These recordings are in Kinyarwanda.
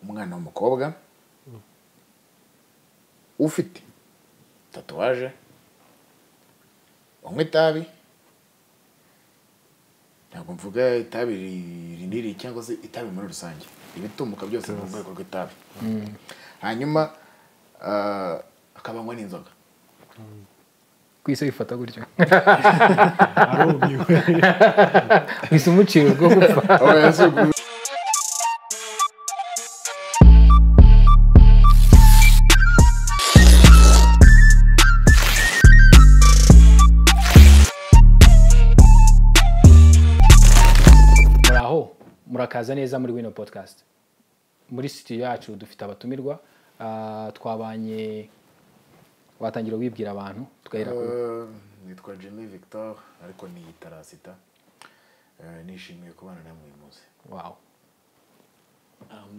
umwana w'umukobwa ufite tatuwaje unywa itabi ntabwo mvuga itabi rinini cyangwa se itabi muri rusange ibitumbuka byose ni urwego rw'itabi hanyuma ah, akaba anywa n'inzoga ku isi bifata gutyo arumiwe wese umuciro rwo gupfa muri aho murakaza neza muri wino podcast muri sitiyo yacu dufite abatumirwa ah, twabanye watangira wibwira abantu tugahera ku Eh, nitwa jimmy victor ariko ni itarasita Eh, nishimiye kubana namwe uyu munsi wawe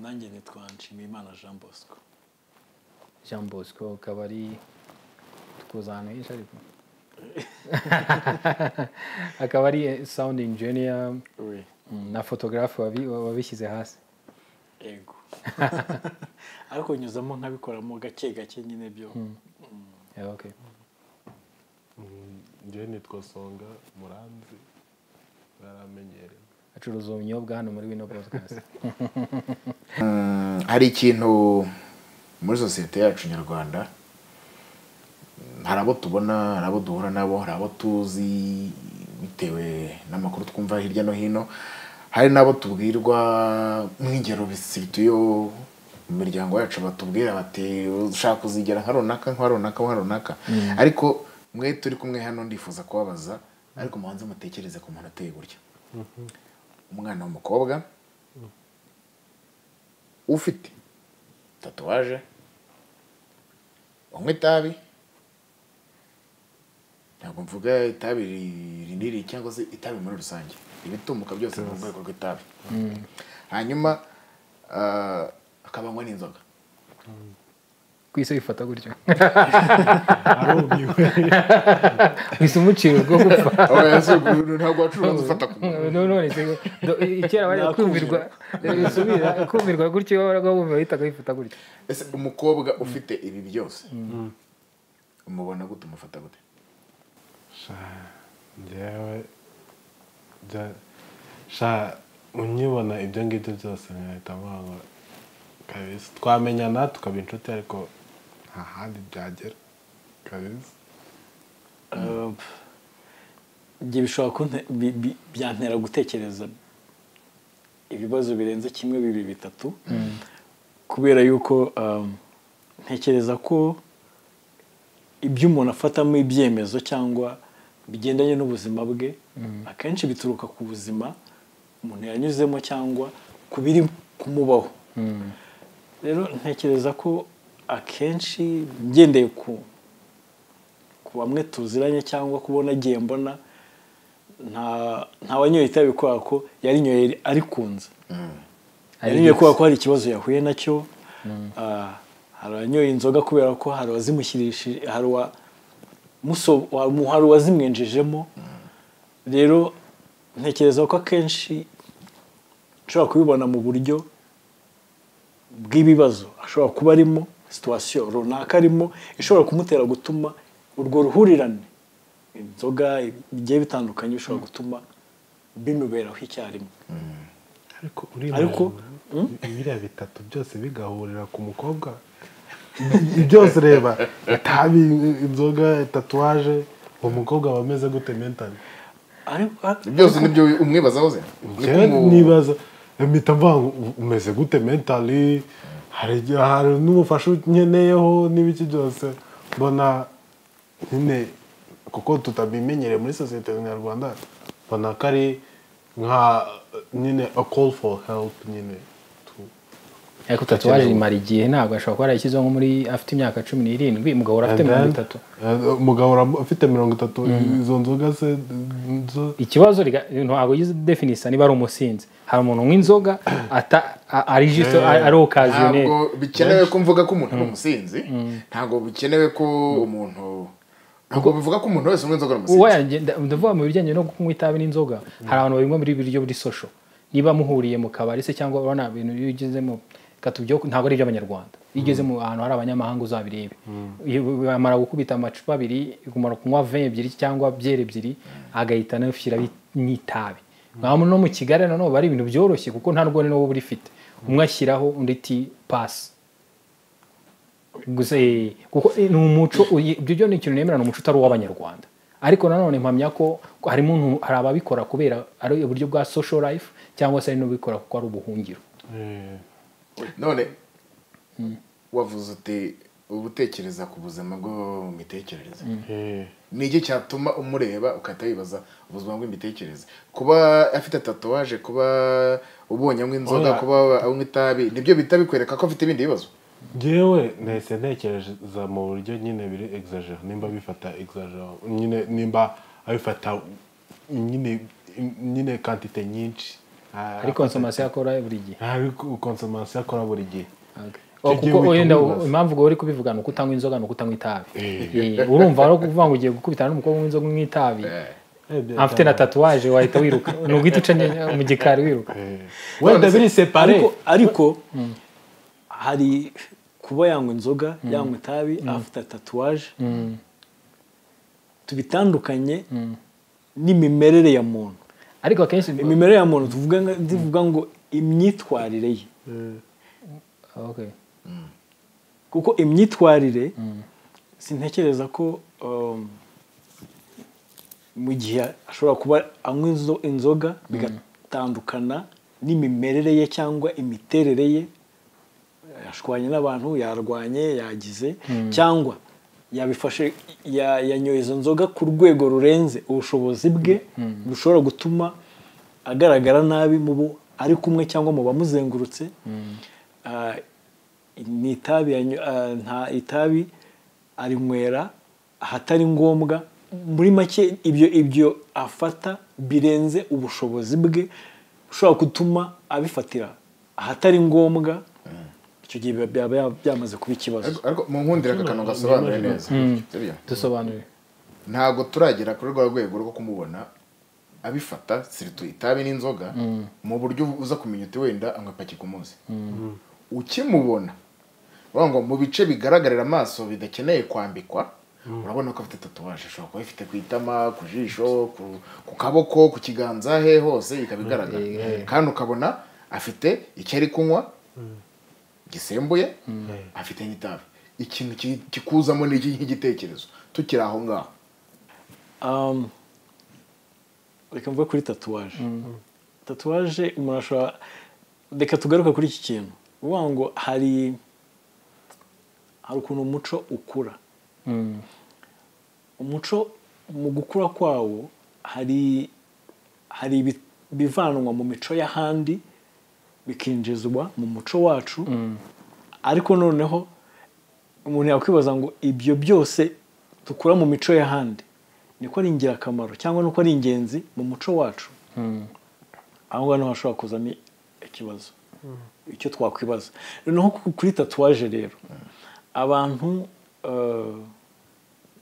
nanjye nitwa nshimiyimana jean bosco jean bosco ukaba ari tukuza ahantu henshi ariko akaba ari sound engineer we mm, na photographe wabi- wabishyize hasi ego ariko nyuzamo nkabikoramo gake gake nyine byo Yeah, okay. njyewe nitwa songa muranzi baramenyerewe acuruza ubunyobwa hano muri wino podcast hari ikintu muri sosiyete yacu nyarwanda mm, hari abo tubona hari abo duhura nabo hari abo tuzi bitewe n'amakuru twumva hirya no hino hari n'abo tubwirwa nk'ingero bisituyo mu miryango yacu batubwira bati ushaka kuzigera nka runaka nka runaka nka runaka ariko mwe turi kumwe hano ndifuza kubabaza ariko mubanze mutekereze ku muntu ateye gutya umwana w'umukobwa ufite tatuwaje unywa itabi ntabwo mvuga itabi ri- rinini cyangwa se itabi muri rusange ibitumbuka byose ni urwego rw'itabi hanyuma ah, akaba anywa n'inzoga ku isi bifata gutyo arumiwe wese umuciro rwo gupfa ntabwo wacuruza ufata ku muntu No, none se do- i- kera bari kumirwa subira kumirwa gutyo iyo baraga bumva bahitaga bifata gutyo ese umukobwa ufite ibi byose umubona gute umufata gute sha njyewe bya- sha unyibona ibyo ngibyo byose nkahita mubona kabisa twamenyana tukaba inshuti ariko nta handi byagera kabisa ibyo bishobora kunte- bi- bi- byantera gutekereza ibibazo birenze kimwe bibiri bitatu kubera yuko um, ntekereza ko ibyo umuntu afatamo ibyemezo cyangwa bigendanye n'ubuzima bwe akenshi bituruka ku buzima umuntu yanyuzemo cyangwa ku biri kumubaho rero ntekereza ko akenshi ngendeye ku ku bamwe tuziranye cyangwa kubona agiye mbona nta nta wanyoye itabi kubera ko yarinyoye arikunze yarinyoye kubera ko hari ikibazo yahuye nacyo Ah, hari abanyoye inzoga kubera ko hari uwazimushyirishije hari uwa muso- wa- hari uwazimwinjijemo rero ntekereza ko akenshi nshobora kubibona mu buryo bw'ibibazo ashobora kuba arimo situwasiyo runaka arimo ishobora kumutera gutuma urwo ruhurirane inzoga bigiye bitandukanye bishobora gutuma bimuberaho icyarimwe ariko uriya Ariko, biriya bitatu byose bigahurira ku mukobwa byose reba itabi inzoga tatuwaje uwo mukobwa aba ameze gute mentali ariko byose nibyo umwibazaho ze njyewe nibaza mpita mvuga ngo "U- umeze gute mentali hari igihe hari n'umufasha unkeneyeho n'ibiki byose mbona nyine kuko tutabimenyereye muri sosiyete nyarwanda mbona ko ari nka nyine a call for help nyine tu- ariko tatuwaje imara igihe ntabwo ashobora kuba yarayishyizeho nko muri afite imyaka cumi n'irindwi umugabo urafite And mirongo then, itatu eh, umugabo ura- ufite mirongo itatu izo nzoga se zo ikibazo riga- ntabwo yize definisa niba ari umusinzi hari umuntu unywa inzoga ata- a- ari jisito ari okaziyoneri ntabwo bikenewe ko mvuga ko umuntu ari umusinzi ntabwo bikenewe ko umuntu ntabwo bivuga ko umuntu wese unywa inzoga ari umusinzi Uwayanjye- nda- ndavuga mu bijyanye no kunywa itabi n'inzoga hari abantu babinywa muri ibiryo buri sosho niba muhuriye mu kabari se cyangwa urabona ibintu iyo ugezemo katubyo ntabwo ari iby'abanyarwanda iyo ugeze mu hantu hari abanyamahanga uzabirebe Iyo bamara gukubita amacupa abiri kumara kunywa vin ebyiri cyangwa byeri ebyiri agahita anashyira n'itabi nka no mu kigali nanone bari ibintu byoroshye kuko nta rwone n'uwo uba urifite umwe ashyiraho undi ti pasi gusa eh, kuko eh, ni umuco uyi- ibyo byo ni ikintu nemera ni umuco utari uw'abanyarwanda ariko nanone mpamya ko ko harimo umuntu- hari ababikora kubera ari uburyo bwa social life cyangwa se hari n'ubikora kuko ari ubuhungiro Eh, none wavuze uti uba utekereza ku buzima bwo mu mitekerereze eh. ni iki cyatuma umureba ukahita wibaza ubuzima bw'imitekerereze kuba afite tatuwaje kuba ubonye anywa inzoga Oya. kuba anywa itabi nibyo bihita bikwereka ko afite ibindi bibazo ngewe nahise ntekereza mu buryo nyine biri exagera nimba bifata exagera nyine nimba abifata nyine nyine kantite nyinshi hari consommation akora buri gihe ari konsomasi akora buri gihe Okay. Icyo Oh, gihe kuko uhita wenda wibaza. impamvu ubwo uri kubivuga ni uko utanywa inzoga ni uko utanywa itabi Eh, urumva ari ukuvuga ngo ugiye gukubitana n'umukobwa unywa inzoga unywa itabi afite na tatuwaje wahita wiruka ni uguhita uca nye- mu gikari wiruka wenda biri separe ariko ariko hari kuba yanywa inzoga yanywa itabi afite tatuwaje tubitandukanye n'imimerere ya muntu ariko akenshi imimerere ya muntu tuvuga nka- tuvuga ngo imyitwarire ye Okay. kuko imyitwarire sintekereza ko um, mu gihe ashobora kuba anywa inzo- inzoga bigatandukana n'imimerere ye cyangwa imiterere ye yashwanye n'abantu yarwanye yagize cyangwa yabifashe ya- yanyoye izo nzoga ku rwego rurenze ubushobozi bwe bushobora gutuma agaragara nabi mu bo ari kumwe cyangwa mu bamuzengurutse Ah, ni itabi yanyo- ah, nta itabi arinywera ahatari ngombwa muri make ibyo ibyo afata birenze ubushobozi bwe bushobora gutuma abifatira ahatari ngombwa icyo gihe biba- byaba ya- byamaze kuba ikibazo Ariko- ariko mu nkundire aka kantu gasobanure neza sibyo? dusobanurire ntabwo turagera kuri rwa rwego rwo kumubona abifata siritu itabi n'inzoga mu buryo uza kumenya uti wenda anywa paki ku munsi ukimubona bavuga ngo mu bice bigaragarira amaso bidakeneye kwambikwa urabona ko afite tatuwaje ashobora kuba ifite ku itama ku jisho ku- ku kaboko ku kiganza he hose ikaba igaragara kandi ukabona afite icyo ari kunywa gisembuye afite n'itabi ikintu ki- kikuzamo ni iki nk'igitekerezo tukiri aho ngaho Um, reka mvuge kuri tatuwaje tatuwaje umuntu ashobora reka tugaruke kuri iki kintu uvuga ngo hari hari ukuntu umuco ukura umuco mu gukura kwawo hari hari ibi- bivanwa mu mico y'ahandi bikinjizwa mu muco wacu ariko noneho umuntu yakwibaza ngo ibyo byose dukura mu mico y'ahandi niko ari ingirakamaro cyangwa nuko ari ingenzi mu muco wacu aho ngaho niho hashobora kuzamo ikibazo icyo twakwibaza noneho ku- kuri tatuwaje rero abantu eh,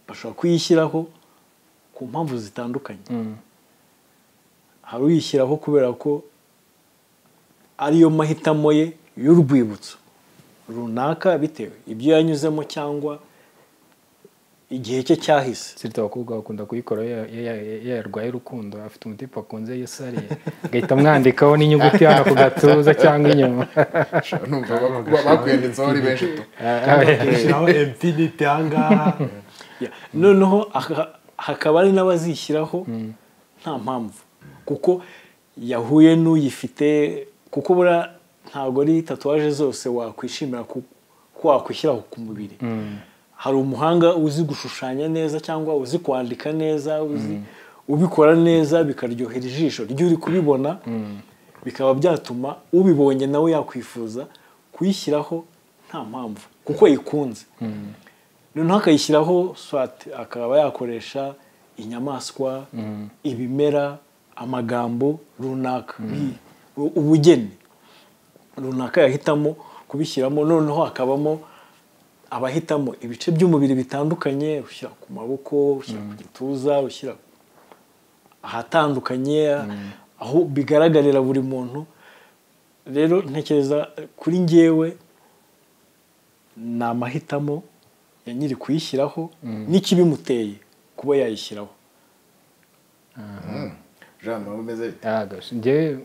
bashobora kuyishyiraho ku mpamvu zitandukanye hari uyishyiraho kubera ko ariyo mahitamo ye y'urwibutso runaka bitewe ibyo yanyuzemo cyangwa igihe cye cyahise sirita abakobwa bakunda kuyikora iyo- iyo iyo- iyo yarwaye urukundo afite umutima akunze iyo sariye agahita amwandikaho n'inyuguti hano ku gatuza cyangwa inyuma numva baku- bakwiyanditseho ari benshi tu aho emfinite ahangaha Yeah. noneho aka- hakaba hari n'abazishyiraho nta mpamvu kuko yahuye n'uyifite kuko buriya ntabwo ari tatuwaje zose wakwishimira ku- ko wakwishyiraho ku mubiri hari umuhanga uzi gushushanya neza cyangwa uzi kwandika neza uzi ubikora neza bikaryohera ijisho ryo uri kubibona bikaba byatuma ubibonye nawe yakwifuza kuyishyiraho nta mpamvu kuko yikunze noneho akayishyiraho swat akaba yakoresha inyamaswa ibimera amagambo runaka bi- u- ubugeni runaka yahitamo kubishyiramo noneho hakabamo abahitamo ibice by'umubiri bitandukanye ushyira ku maboko ushyira ku gituza ushyira ahatandukanye aho bigaragarira buri muntu rero ntekereza kuri ngewe ni amahitamo ya nyiri kuyishyiraho n'ikibimuteye kuba yayishyiraho jean muraba umeze bite yaragabije njyewe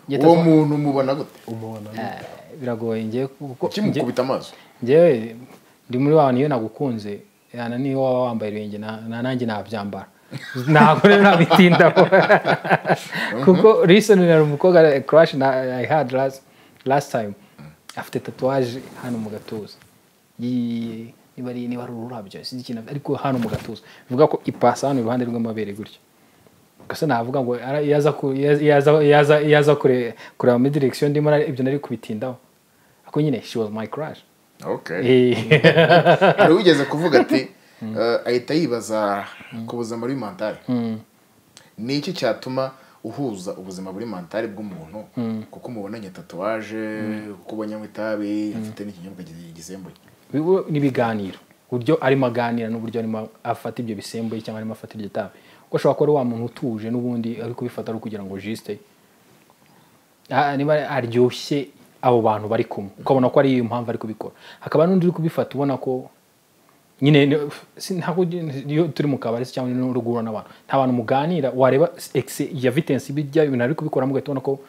njye uwo tazo- muntu mubona gute umubona Eh, biragoye njyewe kuko njye- ukimukubita amaso njyewe ndi muri wa bantu iyo nagukunze yana niyo waba wambaye ibirenge na na- nanjye nabyambara ntabwo rero nabitindaho kuko risoni yari umukobwa kurashi na i had last last time afite tatuwaje hano mu gatuza Yi- niba ari niba ari ururabyo sinzi ikintu ariko hano mu gatuza bivuga ko ipasa hano iruhande rw'amabere gutya gusa navuga ngo ara- iyo aza ku- iyo aza- iyo aza- iyo aza- iyo aza kure- kureba muri direkisiyo ndimo nari- ibyo nari kubitindaho ariko nyine she was my crush okay Eh, hari ugeze kuvuga ati eh, ahita yibaza ku buzima buri mantari ni iki cyatuma uhuza ubuzima buri mantari bw'umuntu kuko umubonanye tatuwaje kuko ubonye anywa itabi afite n'ikinyobwa gi- gisembuye bibo- n'ibiganiro uburyo arimo aganira n'uburyo arimo afata ibyo bisembuye cyangwa arimo afata iryo tabi kuko ashobora kuba ari wa muntu utuje n'ubundi ari kubifata ari ukugira ngo jisite Ah, niba aryoshye abo bantu bari kumwe ukabona ko ari iyo mpamvu ari kubikora hakaba n'undi uri kubifata ubona ko nyine ni- si- ntabwo iyo turi mu kabari se cyangwa uri guhura n'abantu nta bantu muganira wareba exe ya vitensi bijya ibintu ari kubikoramo ugahita ubona ko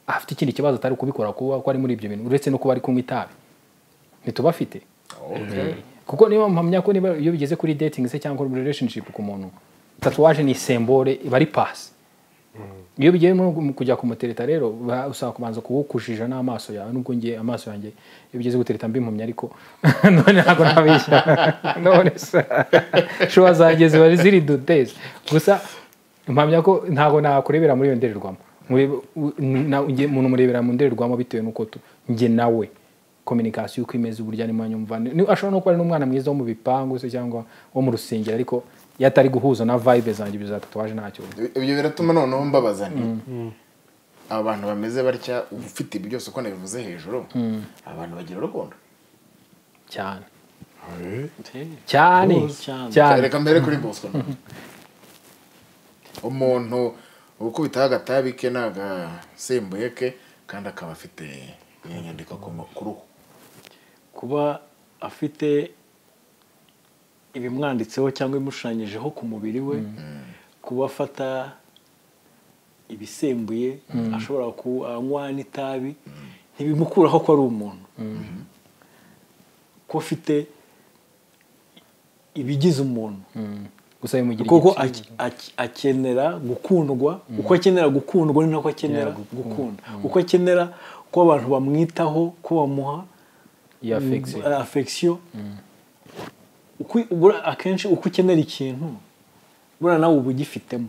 afite ikindi kibazo atari kubikora kuba ko ari muri ibyo bintu uretse no kuba ari kunywa itabi ntitubafite kuko niba mpamya ko niba iyo bigeze kuri dating se cyangwa kuri relationship ku muntu tatuwaje ni sembore iba ari pasi iyo bigiye mu- mu- kujya kumutereta rero ba- usaba kubanza kuwukujija n'amaso yawe nubwo ngiye amaso yanjye iyo bigeze gutereta mbimpumya ariko none ntabwo nabishya none se shuwa zanjye ziba ziri duteze gusa mpamya ko ntabwo nakurebera muri iyo ndorerwamo Murebe- u- na- nge- umuntu murebera mu ndorerwamo bitewe n'uko tu- njye nawe kominikasiyo uko imeze uburyo arimo anyumva Ni- ashobora no kuba ari n'umwana mwiza wo mu bipangu se cyangwa wo mu rusengero ariko iyo atari guhuza na vibe zanjye ibyo za tatuwaje ntacyo ibyo biratuma noneho mbabaza nti aba bantu bameze batya uba ufite ibi byose uko nabivuze hejuru abantu bagira urukundo cyane Eh, cyane Cyane. cyane reka mbere kuri bosco noneho. umuntu ukubitaho agatabi ke n'agasembuye ke kandi akaba afite iyo nyandiko ku mu- ku ruhu kuba afite ibimwanditseho cyangwa imushushanyijeho ku mubiri we kuba afata ibisembuye ashobora kunywa n'itabi ntibimukuraho ko ari umuntu ko afite ibigize umuntu Mm. gusa bimugira kuko igitsina. ak- ak- akenera gukundwa uko akenera gukundwa ni nako akenera Yeah, gukunda. gukunda uko akenera ko abantu bamwitaho ko bamuha Iyo affection. mm, affection. Uko- buriya akenshi uko ukenera ikintu buriya nawe uba ugifitemo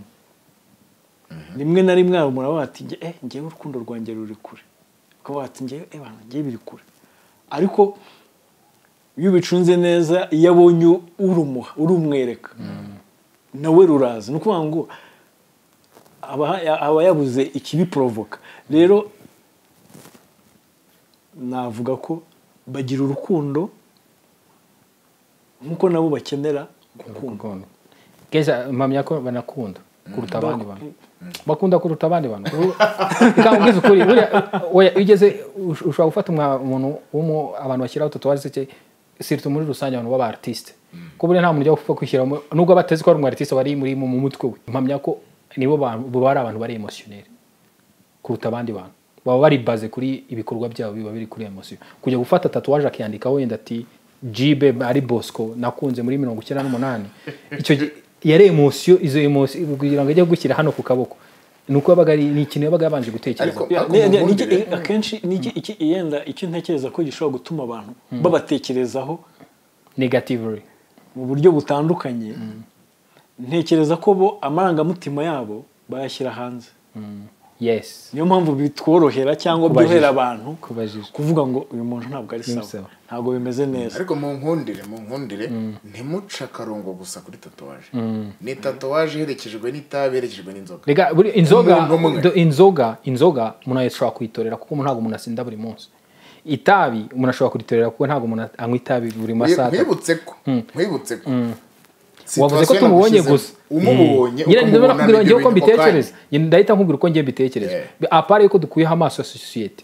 rimwe na rimwe hari umuntu avuga ati eh ngewe urukundo rwanjye ruri kure ukavuga ati ngewe eh bantu ngewe biri kure ariko iyo ubicunze neza iyo abonye urumuha urumwereka nawe ruraza ni ukuvuga ngo aba aba yabuze ikibiporovoka rero navuga ko bagira urukundo nk'uko nabo bakenera gukundwa Urukundo. Keza mpamya ko banakunda kuruta abandi bantu bakunda kuruta abandi bantu Kubu- kandi ubwiza ukuri buriya oya, iyo ugeze ush- ushobora gufata umwa- umuntu w'umu abantu bashyiraho tatuwaje se sirtu muri rusange abantu b'abartiste ko buriya nta muntu ujya upfa kwishyiramo nubwo batezi ko ari umwartiste bari muri mu mu mutwe we mpamya ko nibo bantu- bo bari abantu bari emotioneri kuruta abandi bantu baba bari baze kuri ibikorwa byabo biba biri kuri emosiyo kujya gufata tatuwaje akiyandikaho wenda ati jibe ari bosco nakunze muri mirongo icyenda n'umunani icyo gihe yari emosiyo izo emosiyo kugira ngo ajye gushyira hano ku kaboko ni uko yabaga ari ni ikintu yabaga yabanje gutekereza Ariko- Ya, Ariko ni- ni- ubundi ni- rero- akenshi ni iki- iki yenda icyo ntekereza ko gishobora gutuma abantu babatekerezaho negatively mu buryo butandukanye ntekereza ko bo amarangamutima yabo bayashyira hanze yes niyo mpamvu bitworohera cyangwa Kubajijwa. byorohera abantu kubajijwe kuvuga ngo uyu muntu ntabwo ari Ni sawa sawa. ntabwo bimeze neza ariko mu nkundire mu nkundire ntimuce akarongo gusa kuri tatuwaje ni tatuwaje iherekejwe n'itabi iherekejwe n'inzoga rega buri- inzoga Umuntu umwe. do- inzoga inzoga umuntu ashobora kuyitorera kuko ntabwo umuntu asinda buri munsi itabi umuntu ashobora kuritorera kuko ntabwo umuntu anywa itabi buri masaha atatu. nkwibutse ko nkwibutse ko wavuze ko tumubonye gusa umubonye nyine ukamubona ndabona nakubwira nibyo ngewe ko bintu ako kanya. mbitekereza Nyine ndahita nkubwira uko ngiye mbitekereza apara yuko dukuyeho amaso ya sosiyete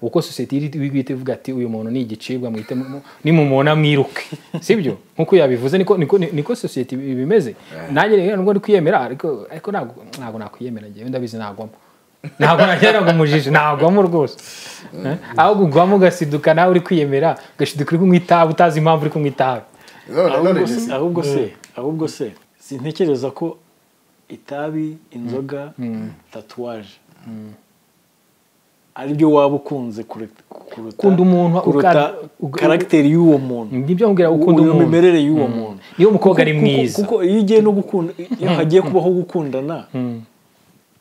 uko sosiyete iri guhita ivuga ati uyu muntu ni igicibwa mwite mu- nimumubona mwiruke sibyo nk'uko yabivuze niko niko niko sosiyete bimeze nanjye rero nubwo ndi kwiyemera ariko ariko ntabwo ntabwo nakwiyemera njyewe ndabizi nagwamo ntabwo nagira ngo umujiji nagwamo rwose Eh? ahubwo ugwamo ugasiduka nawe uri kwiyemera ugashiduka uri kunywa itabi utazi impamvu uri kunywa itabi none none ahubwo se- Jesse, ahubwo se ahubwo se sintekereza ko itabi inzoga tatuwaje ari byo waba ukunze kure- kuruta Ukunda umuntu, kuruta uka- uga- karagiteri y'uwo muntu nibyo mbwira ukunda uyu umuntu mimerere y'uwo muntu Iyo umukobwa ari Kuko- mwiza. kuko iyo ugiye no gukunda iyo hagiye kubaho gukundana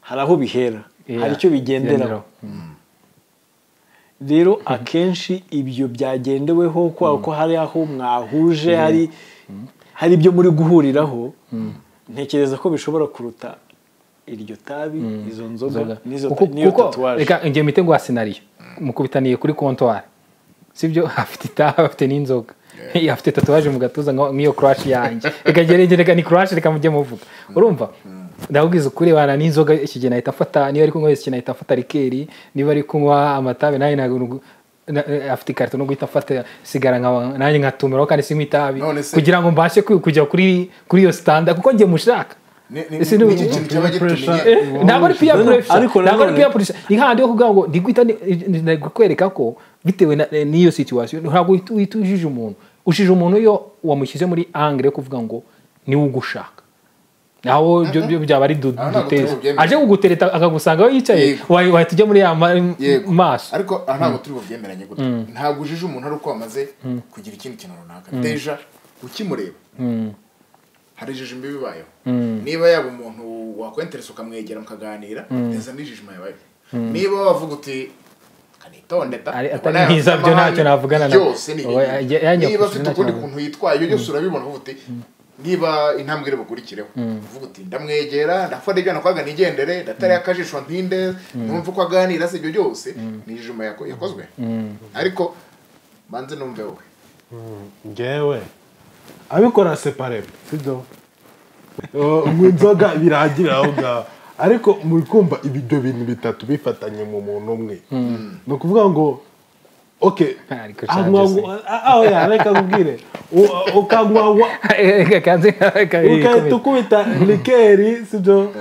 hari aho bihera Yeah. hari icyo bigenderaho rero akenshi ibyo byagendeweho kwa ko hari aho mwahuje hari hari ibyo muri guhuriraho ntekereza ko bishobora kuruta iryo tabi izo Inzoga. nzoga n'izo Kuko- ta- n'iyo kuko- tatuwaje reka ngiye mite ngo wa senariyo mukubitaniye kuri kontwari sibyo afite itabi afite n'inzoga afite tatuwaje mu gatuza nka- nk'iyo kurashi yanjye reka ngere ngere, reka ni kurashi reka mujye muvuga urumva ndakubwiza ukuri bana n'inzoga iki gihe nahita mfata niba ari kunywa iki gihe nahita mfata rikeri niba ari kunywa amatabi nawe ntabwo na- eh, afite ikarito no guhita mfata sigara nkaba nanjye nkatumiraho kandi sinywa itabi None se- kugira ngo mbashe ku- kujya kuri kuri iyo sitanda kuko njye mushaka ni- ni- Ese ni- ni iki kintu cyaba gitumiye pressure. Eh, ntabwo ari piya None- puresha ariko ntabwo ari nanone- piya puresha ni hahandi ho kugira ngo ndigwita kwereka ko bitewe na- eh, n'iyo situwasiyo ntabwo uhita- uhita ujije umuntu ushije umuntu iyo wamushyize muri angere yo kuvuga ngo niwe ugushaka naho byo byo byaba ari du- Aho ntabwo duteza turi bubyemere. aje kugutereta akagusanga aho yicaye Yego. wahi- wahita ujya muri ya ma- Yego. maso ariko aha ntabwo turi bubyemeranye gutya ntabwo ujije umuntu ari uko wamaze kugira ikindi kintu runaka deja ukimureba hari ijijima iba ibayeho niba yaba umuntu wakwenteresa ukamwegera mukaganira deza n'ijijima yabayeho niba wavuga uti "Kanitonde da, Ari- kuko atari nawe mwiza, afite byo amahane, ntacyo navugana na- byose ni Oya, ibibi." ya- yanyakuze niba afite ntacyo ukundi navuga. kuntu yitwaye ibyo byose urabibona uvuga uti niba intambwe iri bukurikireho uvuga uti ndamwegera ndafata ibyo nakwaga nigendere ndatari akajisho ntinde numva uko aganira se ibyo byose ni ijuma yako- yakozwe ariko banze numve wowe ngewe abikora separe sibyo O, mu inzoga birangira aho ngaho ariko muri kumva ibyo bintu bitatu bifatanye mu muntu umwe ni ukuvuga ngo oke Ariko aho yareka nkubwire U- ukanywa Reka kanze- reka ugahita ikomeze. ukubita rikeri sibyo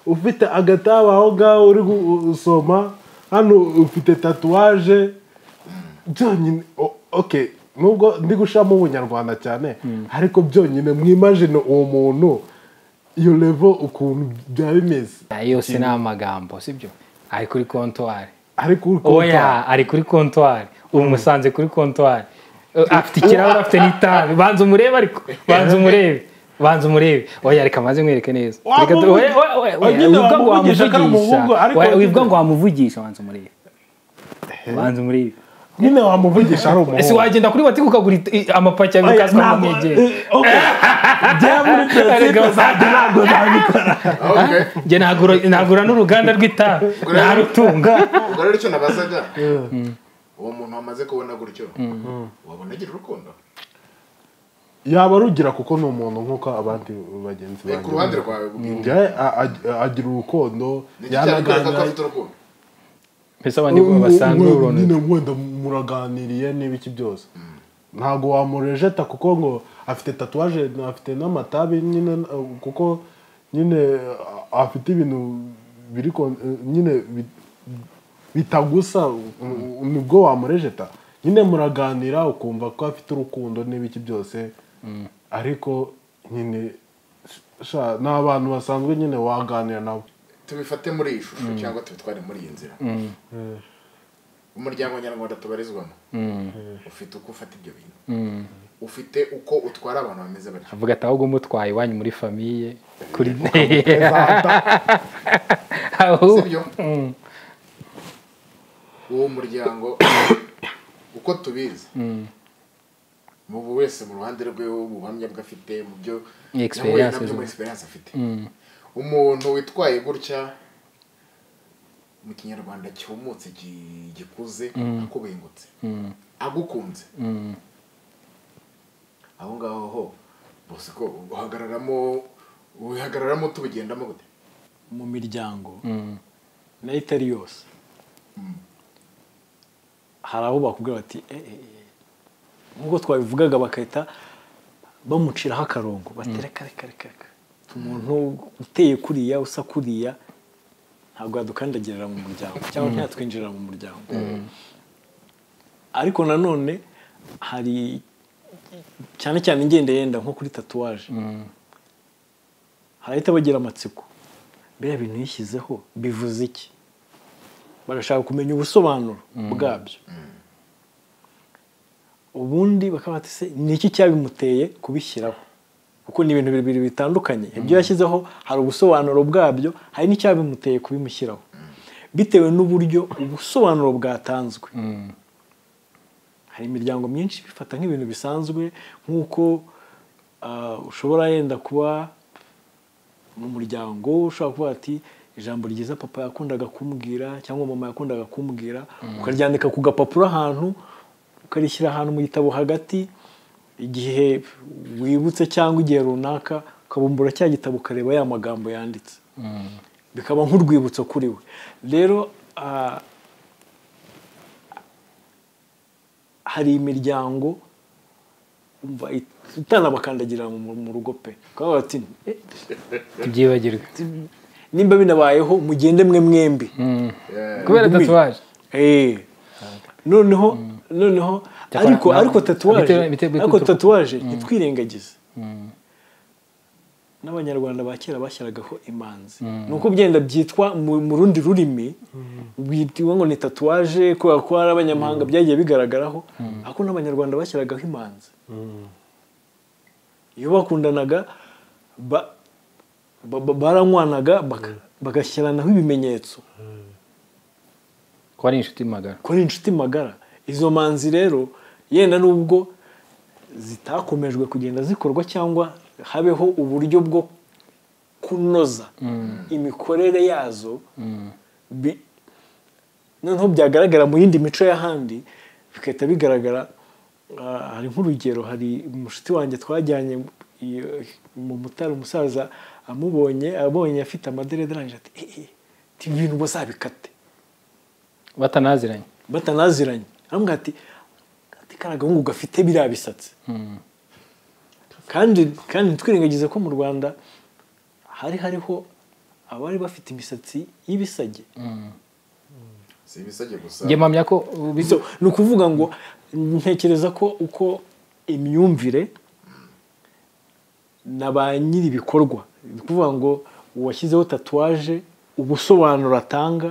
ufite agataba aho ngaho uri gusoma hano ufite tatuwaje byonyine o- ok nubwo ndi gushiramo ubunyarwanda cyane ariko byonyine mwimajine uwo muntu iyo levo ukuntu byaba bimeze yose ni amagambo sibyo ari kuri kontwari ariko uri kumva- oya ari kuri kontwari ubu musanze kuri kontwari Eh, afite ikirahure afite n'itabi banza umurebe ariko banza umurebe banza umurebe oya reka maze mwereke neza Wa- Reka tu- wa- oya, oya, oya, oya, wagira wibwa ngo wamuvugisha ko ari wamuvugisha umuhungu, ariko Oya, wagira- wibwa ngo wamuvugisha banza umurebe banza umurebe nyine wamuvugisha ari ese umuhungu wagenda kuri watiki ukagura it- i- amapaki abiri Oya, ukaza ntabwo- ukamwegera eh, ok. Njya muri principe zanjye ntabwo nabikora okay njye nagura nagura n'uruganda rw'itabi narutunga ubwo rero icyo nabazaga uwo muntu wamaze kubona gutyo wabona agira urukundo yaba rugira kuko ni umuntu nk'uko abandi bagenzi Eh, ku banjye ruhande rwawe bwite njye a- a- agira urukundo ni iki cyabikwereka ko afite urukundo mbese abandi basanzwe uruntu nyine wenda muraganiriye n'ibiki byose ntabwo wamurejeta kuko ngo afite tatuwaje afite n'amatabi nyine eh, kuko nyine eh, afite ibintu biri kon- eh, nyine bi- bitagusa u- u- nibwo wamurejeta nyine muraganira ukumva ko afite urukundo n'ibiki byose ariko nyine sha ni abantu basanzwe nyine waganira nabo tubifate muri iyi shusho cyangwa tubitware muri iyi nzira umuryango nyarwanda tubarizwamo ufite uko ufata ibyo bintu ufite uko utwara abantu bameze batyo avuga ati ahubwo mutwaye iwanyu muri famiye kuri sibyo uwo muryango uko tubizi mu bu wese mu ruhande rwe ubuhamya bwe afite mu byo Ni nahuye experiences nabyo muri ze. experience afite umuntu witwaye gutya mu kinyarwanda cyumutse gi- gikuze akubengutse agukunze aho ngaho ho bosiko uhagararamo uhagararamo tubigendamo gute mu miryango nayo itari yose hari aho bakubwira bati "Eh, eh, eh." nk'ubwo twabivugaga bagahita bamuciraho akarongo batereka reka reka reka umuntu uteye kuriya usa kuriya ntabwo yadukandagirira mu muryango cyangwa ntiyatwinjirira mu muryango ariko nanone hari cyane cyane ingenda yenda nko kuri tatuwaje harahita bagira amatsiko biriya bintu yishyizeho bivuze iki bagashaka kumenya ubusobanuro bwabyo ubundi bakaba bati se ni iki cyabimuteye kubishyiraho kuko ni ibintu bibiri bitandukanye ibyo yashyizeho hari ubusobanuro bwabyo hari n'icyabimuteye kubimushyiraho bitewe n'uburyo ubusobanuro bwatanzwe hari imiryango myinshi bifata nk'ibintu bisanzwe nk'uko ah, ushobora yenda kuba mu muryango ushobora kuvuga ati ijambo ryiza papa yakundaga kumbwira cyangwa mama yakundaga kumbwira ukaryandika ku gapapuro ahantu ukarishyira ahantu mu gitabo hagati igihe wibutse cyangwa igihe runaka ukabumbura cya gitabo ukareba ya magambo yanditse bikaba nk'urwibutso kuri we rero ah, hari imiryango umva it- itanabakandagirira mu mu rugo pe ukavuga bati "Eh, tubyibagirwe nimba binabayeho mugende mwe mwembi kubera tatuwaje Eh. noneho noneho Cyakora ariko na- ariko tatuwaje bitewe- bitewe- ariko bitewe- tatuwaje ntitwirengagize n'abanyarwanda ba kera bashyiragaho imanzi ni uko byenda byitwa mu mu rundi rurimi bwitiwe ngo ni tatuwaje kubera ko hari abanyamahanga byagiye bigaragaraho ariko n'abanyarwanda bashyiragaho imanzi iyo bakundanaga ba- ba- ba- baranywanaga baka- bagashyiranaho ibimenyetso kuba ari inshuti magara ko ari inshuti magara izo manzi rero yenda nubwo zitakomejwe kugenda zikorwa cyangwa habeho uburyo bwo kunoza imikorere yazo bi- noneho byagaragara mu yindi mico y'ahandi bigahita bigaragara ah, hari nk'urugero hari umushuti wanjye twajyanye iyo- mu mutara umusaza amubonye abonye afite amaderede arangije ati "Eh, eh, ibi bintu muzabikate batanaziranye batanaziranye aramubwira ati ati karagahungu gafite biriya bisatsi kandi kandi ntitwirengagize ko mu rwanda hari hariho abari bafite imisatsi y'ibisage si ibisabye gusa njye mpamya ko uh, bi- So, ni ukuvuga ngo ntekereza ko uko imyumvire na ba nyiri ibikorwa ni ukuvuga ngo uwashyizeho tatuwaje ubusobanuro atanga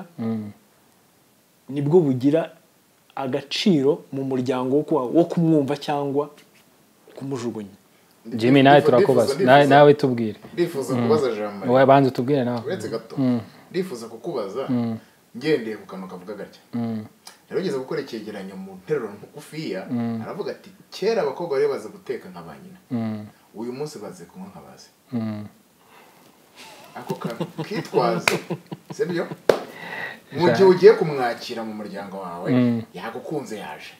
nibwo bugira agaciro mu muryango wo kuwa- wo kumwumva cyangwa kumujugunya jimmy nawe turakubaza Na- nawe tubwire ndifuza kubaza jambo wowe banza utubwire nawe uretse gato ndifuza kukubaza ngendeye ku kantu kavuga gatya rero ugeze gukora icyegeranyo mu nteruro ngufiya aravuga ati kera abakobwa bari bazi guteka nka ba nyina uyu munsi bazi kunywa nka bazi ako kantu kitwaze sibyo mu gihe ugiye kumwakira mu muryango wawe yagukunze yaje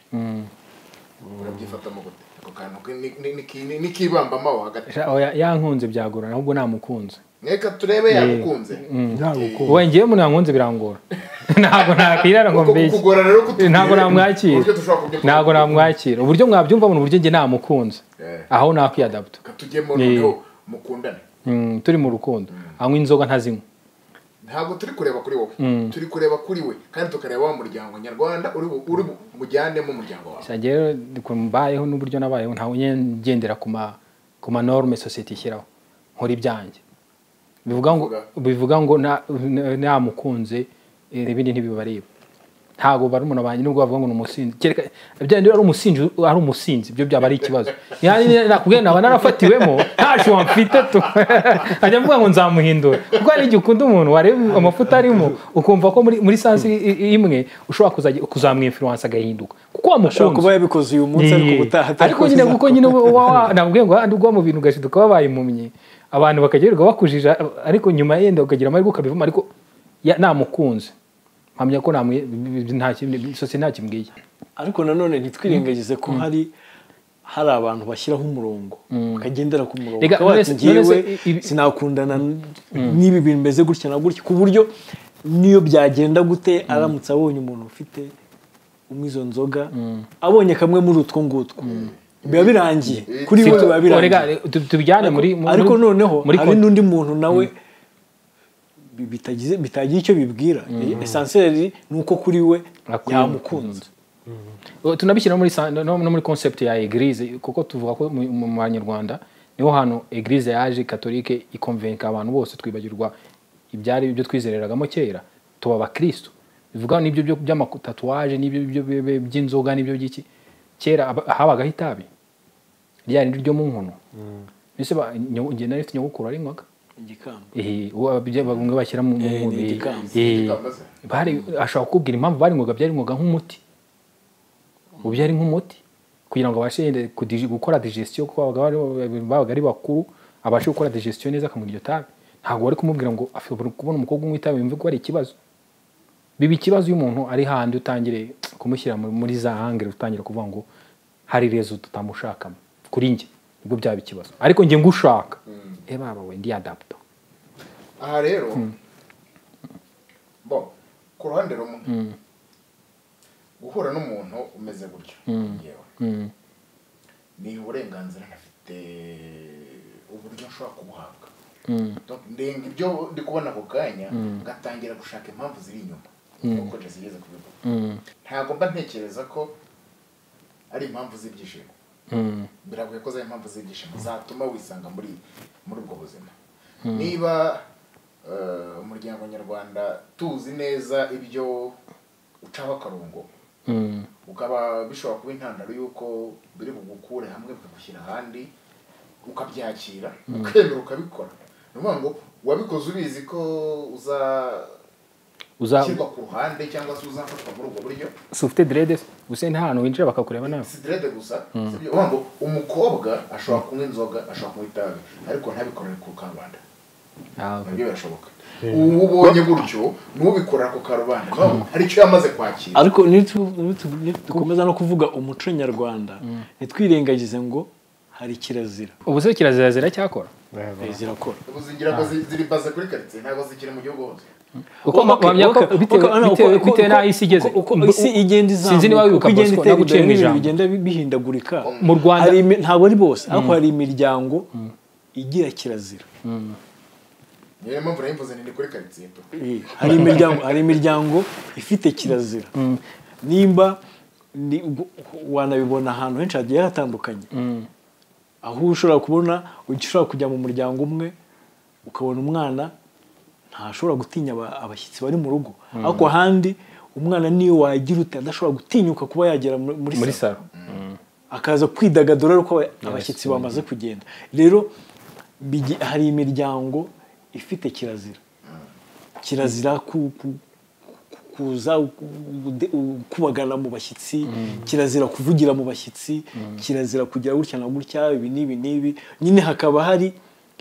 urabyifatamo gute ako kantu ki- ni- ni- ni- ki- ni- ni kibambamo aho hagati Sha- oya, yankunze byagorana ahubwo namukunze reka turebe yagukunze yagukunze wowe ngewe umuntu yankunze birangora ntabwo nakwirara ngo Uko mbeshye kukugora rero kutumye, ntabwo namwakira uburyo dushobora kubyumva. ntabwo namwakira uburyo mwabyumva ni uburyo njye namukunze Eh. aho nakwiyadapta katujyemo noneho mukundane Mm, turi mu rukundo anywa inzoga ntazinywa ntabwo turi kureba kuri wowe turi kureba kuri we kandi tukareba wa muryango nyarwanda uri bu- uri bu- mujyanemo umuryango wawe gusa rero mbayeho n'uburyo nabayeho ntawe ngendera ku ma ku ma norme sosiyete ishyiraho nkora ibyanjye bivuga ngo bivuga ngo na- na- namukunze eh, ibindi ntibibareba ntabwo bari umuntu banjye nubwo bavuga ngo ni umusinzi kereka byaba ari umusinzi ari umusinzi ibyo byaba ari ikibazo Yani ni- nakubwiye naba narafatiwemo nta shuwa mfite tu ajya avuga ngo nzamuhindura kuko hari igihe ukunda umuntu wareba amafuta arimo ukumva ko muri muri sansi i- i- imwe ushobora kuzajya kuzamwinfluence agahinduka kuko ashobora kuba wamukunze yabikoze uyu munsi ariko Yee. ubutaha ariko nyine kuko nyine nabwiye ngo handi ubwo mu bintu ugashiduka wabaye impumyi abantu bakagirirwa bakujija ariko nyuma yenda ukagira amahirwe ukabivamo ariko ya- namukunze mpamya ko namwe- nta kimwe- sosiyete nta kimbwiye ariko nanone ntitwirengagize ko hari hari abantu bashyiraho umurongo bakagendera ku murongo Rega, bakaba none bati se- njyewe none se ibi- sinakundana n'ibi bintu bimeze gutya na gutya ku buryo n'iyo byagenda gute aramutse abonye umuntu ufite unywa izo nzoga abonye kamwe muri utwo ngutwo biba birangiye kuri we biba birangiye Erega, tu- tubijyane muri muri- ariko noneho muri hari kon- n'undi muntu nawe bi- bitagize bitagira icyo bibwira esanseri ni uko kuri we Akwiye yamukunze tunabishyira no muri sa- no no muri concept ya eglise kuko tuvuga ko mu mu banyarwanda niho hantu eglise yaje katolike ikonvenka abantu bose twibagirwa ibyari ibyo twizereragamo kera tuba abakristo bivuga n'ibyo byo by'amatatuwaje n'ibyo byo- byo- byo- by'inzoga n'ibyo by'iki kera aba- habagaho itabi rya rindi ryo mu nkono mbese ba- nyo- njye nari mfite nyogokuru warinwaga igikamba Ehe, uwo ababye- bamwe bashyira mu mu Eh, ni mubiri igikamba. Eh, Igikambaza. bari ashobora kukubwira impamvu barinwaga byarinwaga nk'umuti ubu byari nk'umuti kugira ngo abashe yenda kudigi- gukora digestion kuko babaga bari- babaga ari bakuru abashe gukora digestion neza akamara iryo tabi ntabwo wari kumubwira ngo afite kubona umukobwa unywa itabi yumve ko hari ikibazo biba ikibazo iyo umuntu ari handi utangire kumushyira muri- muri za hangere utangira kuvuga ngo hari rezo tutamushakamo kuri njye ubwo byaba ikibazo ariko njye ngushaka e baba we ndi adapto aha rero bo ku ruhande rumwe guhura n'umuntu umeze gutyo yewe ni uburenganzira ntafite uburyo nshobora kubuhabwa Donc, ndenga ibyo ndi kubona ako kanya ngatangira gushaka impamvu ziri inyuma nk'uko jesi igeze kubivuga ntabwo mba ntekereza ko ari impamvu z'ibyishimo biragoye ko zaba impamvu z'ibyishimo zatuma wisanga muri muri ubwo buzima niba eh, umuryango nyarwanda tuzi neza ibyo ucaho akarongo ukaba bishobora kuba intandaro y'uko biri bugukure hamwe bikagushyira ahandi ukabyakira ukemera ukabikora ni ukuvuga ngo wabikoze ubizi ko uzashyirwa uza ku ruhande cyangwa se uzafatwa muri ubwo buryo si ufite dredes gusa nta hantu winjira bakakureba nawe si derede gusa si ibyo uvuga ngo umukobwa ashobora kunywa inzoga ashobora kunywa itabi ariko ntabikorere ku karubanda nabyo birashoboka uwubonye gutyo n'ubikorera ku karubanda ntabwo hari icyo yamaze kwakira ariko nitu- nitu- nitukomeza no kuvuga umuco nyarwanda ntitwirengagize ngo hari kirazira ubu se kirazira ziracyakora Eh, zirakora ubu zigira ngo zi- ziri baze kuri karitsiye ntabwo zikiri mu gihugu hose uko Okay, wamenya ko okay, bitewe okay, uko- bitewe- uko- bitewe uko- n'aho isi igeze uko- uko isi igenda izamuka sinzi niba wibuka uko igenda Bosco itera naguciye imbere mu ijambo. n'ibintu bigenda bi- bihindagurika Mu Rwanda- Hari imi- ntabwo ari bose ariko hari imiryango igira kirazira niyo mpamvu rero imvuze ni kuri karitsiye tu hari imiryango hari imiryango ifite kirazira nimba ni- gu- wanabibona ahantu henshi hagiye hatandukanye aho ushobora kubona ushobora kujya mu muryango umwe ukabona umwana ntashobora gutinya aba- abashyitsi bari mu rugo ariko ahandi umwana niyo wagira ute adashobora gutinyuka kuba yagera muri- muri muri salo saro akaza kwidagadura ariko aba- abashyitsi bamaze kugenda rero bigi- hari imiryango ifite kirazira kirazira ku- ku- ku- kuza u- u- u- kubagana mu bashyitsi kirazira kuvugira mu bashyitsi kirazira kugira gutya na gutya ibi n'ibi n'ibi nyine hakaba hari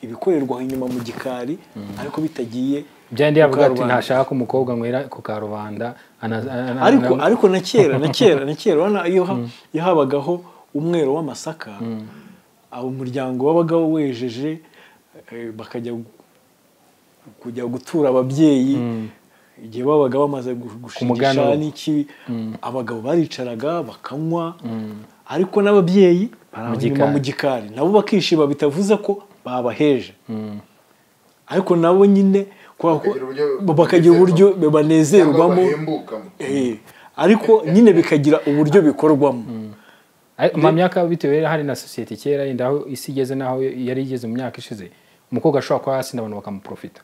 ibikorerwa inyuma mu gikari ariko bitagiye byandi mu yavuga ati karubanda. ntashaka umukobwa nywera ku karubanda ana- ana- ariko ana- ariko na kera na kera na kera urabona iyo ha- iyo habagaho umwero w'amasaka abo umuryango wabaga wejeje eh, bakajya gu- kujya gutura ababyeyi igihe babaga bamaze gu- muganura. gushingisha n'iki abagabo baricaraga bakanywa ariko n'ababyeyi baraba inyuma gikari. mu gikari nabo bakishima bitavuze ko babaheje ariko nabo nyine kubera ko- Bakagira uburyo- bakagira uburyo banezerwamo bahembukamo Eh, ariko nyine bikagira uburyo bikorwamo Ariko mu myaka bitewe rero hari na sosiyete kera yenda aho isi igeze n'aho yari igeze mu myaka ishize umukobwa ashobora kuba yasinda abantu bakamuprofita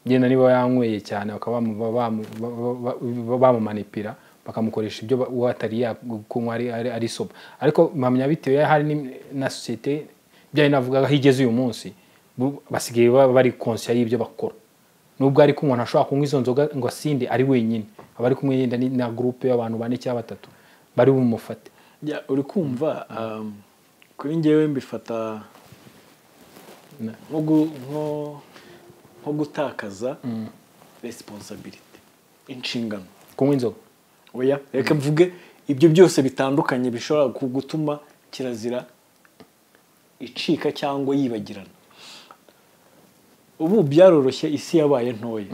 yenda niba yanyweye cyane bakaba bamu- bamu- ba- ba- ba- bamumanipira bakamukoresha ibyo ba- uwo atari yakunywa ari- ari- ari soba ariko mpamya bitewe hari ni- na sosiyete byayo navugaga aho igeze uyu munsi bu- basigaye ba- bari konsiya y'ibyo bakora nubwo ariko umuntu ashobora kunywa izo nzoga ngo asinde ari wenyine aba ari kumwe yenda ni- na gurupe y'abantu bane cyangwa batatu bari bumufate Ya, uri kumva um, kuri njyewe mbifata nko gu- nko- nko gutakaza responsibility inshingano kunywa inzoga oya reka mvuge ibyo byose bitandukanye bishobora ku- gutuma kirazira icika cyangwa yibagirana ubu byaroroshye isi yabaye ntoya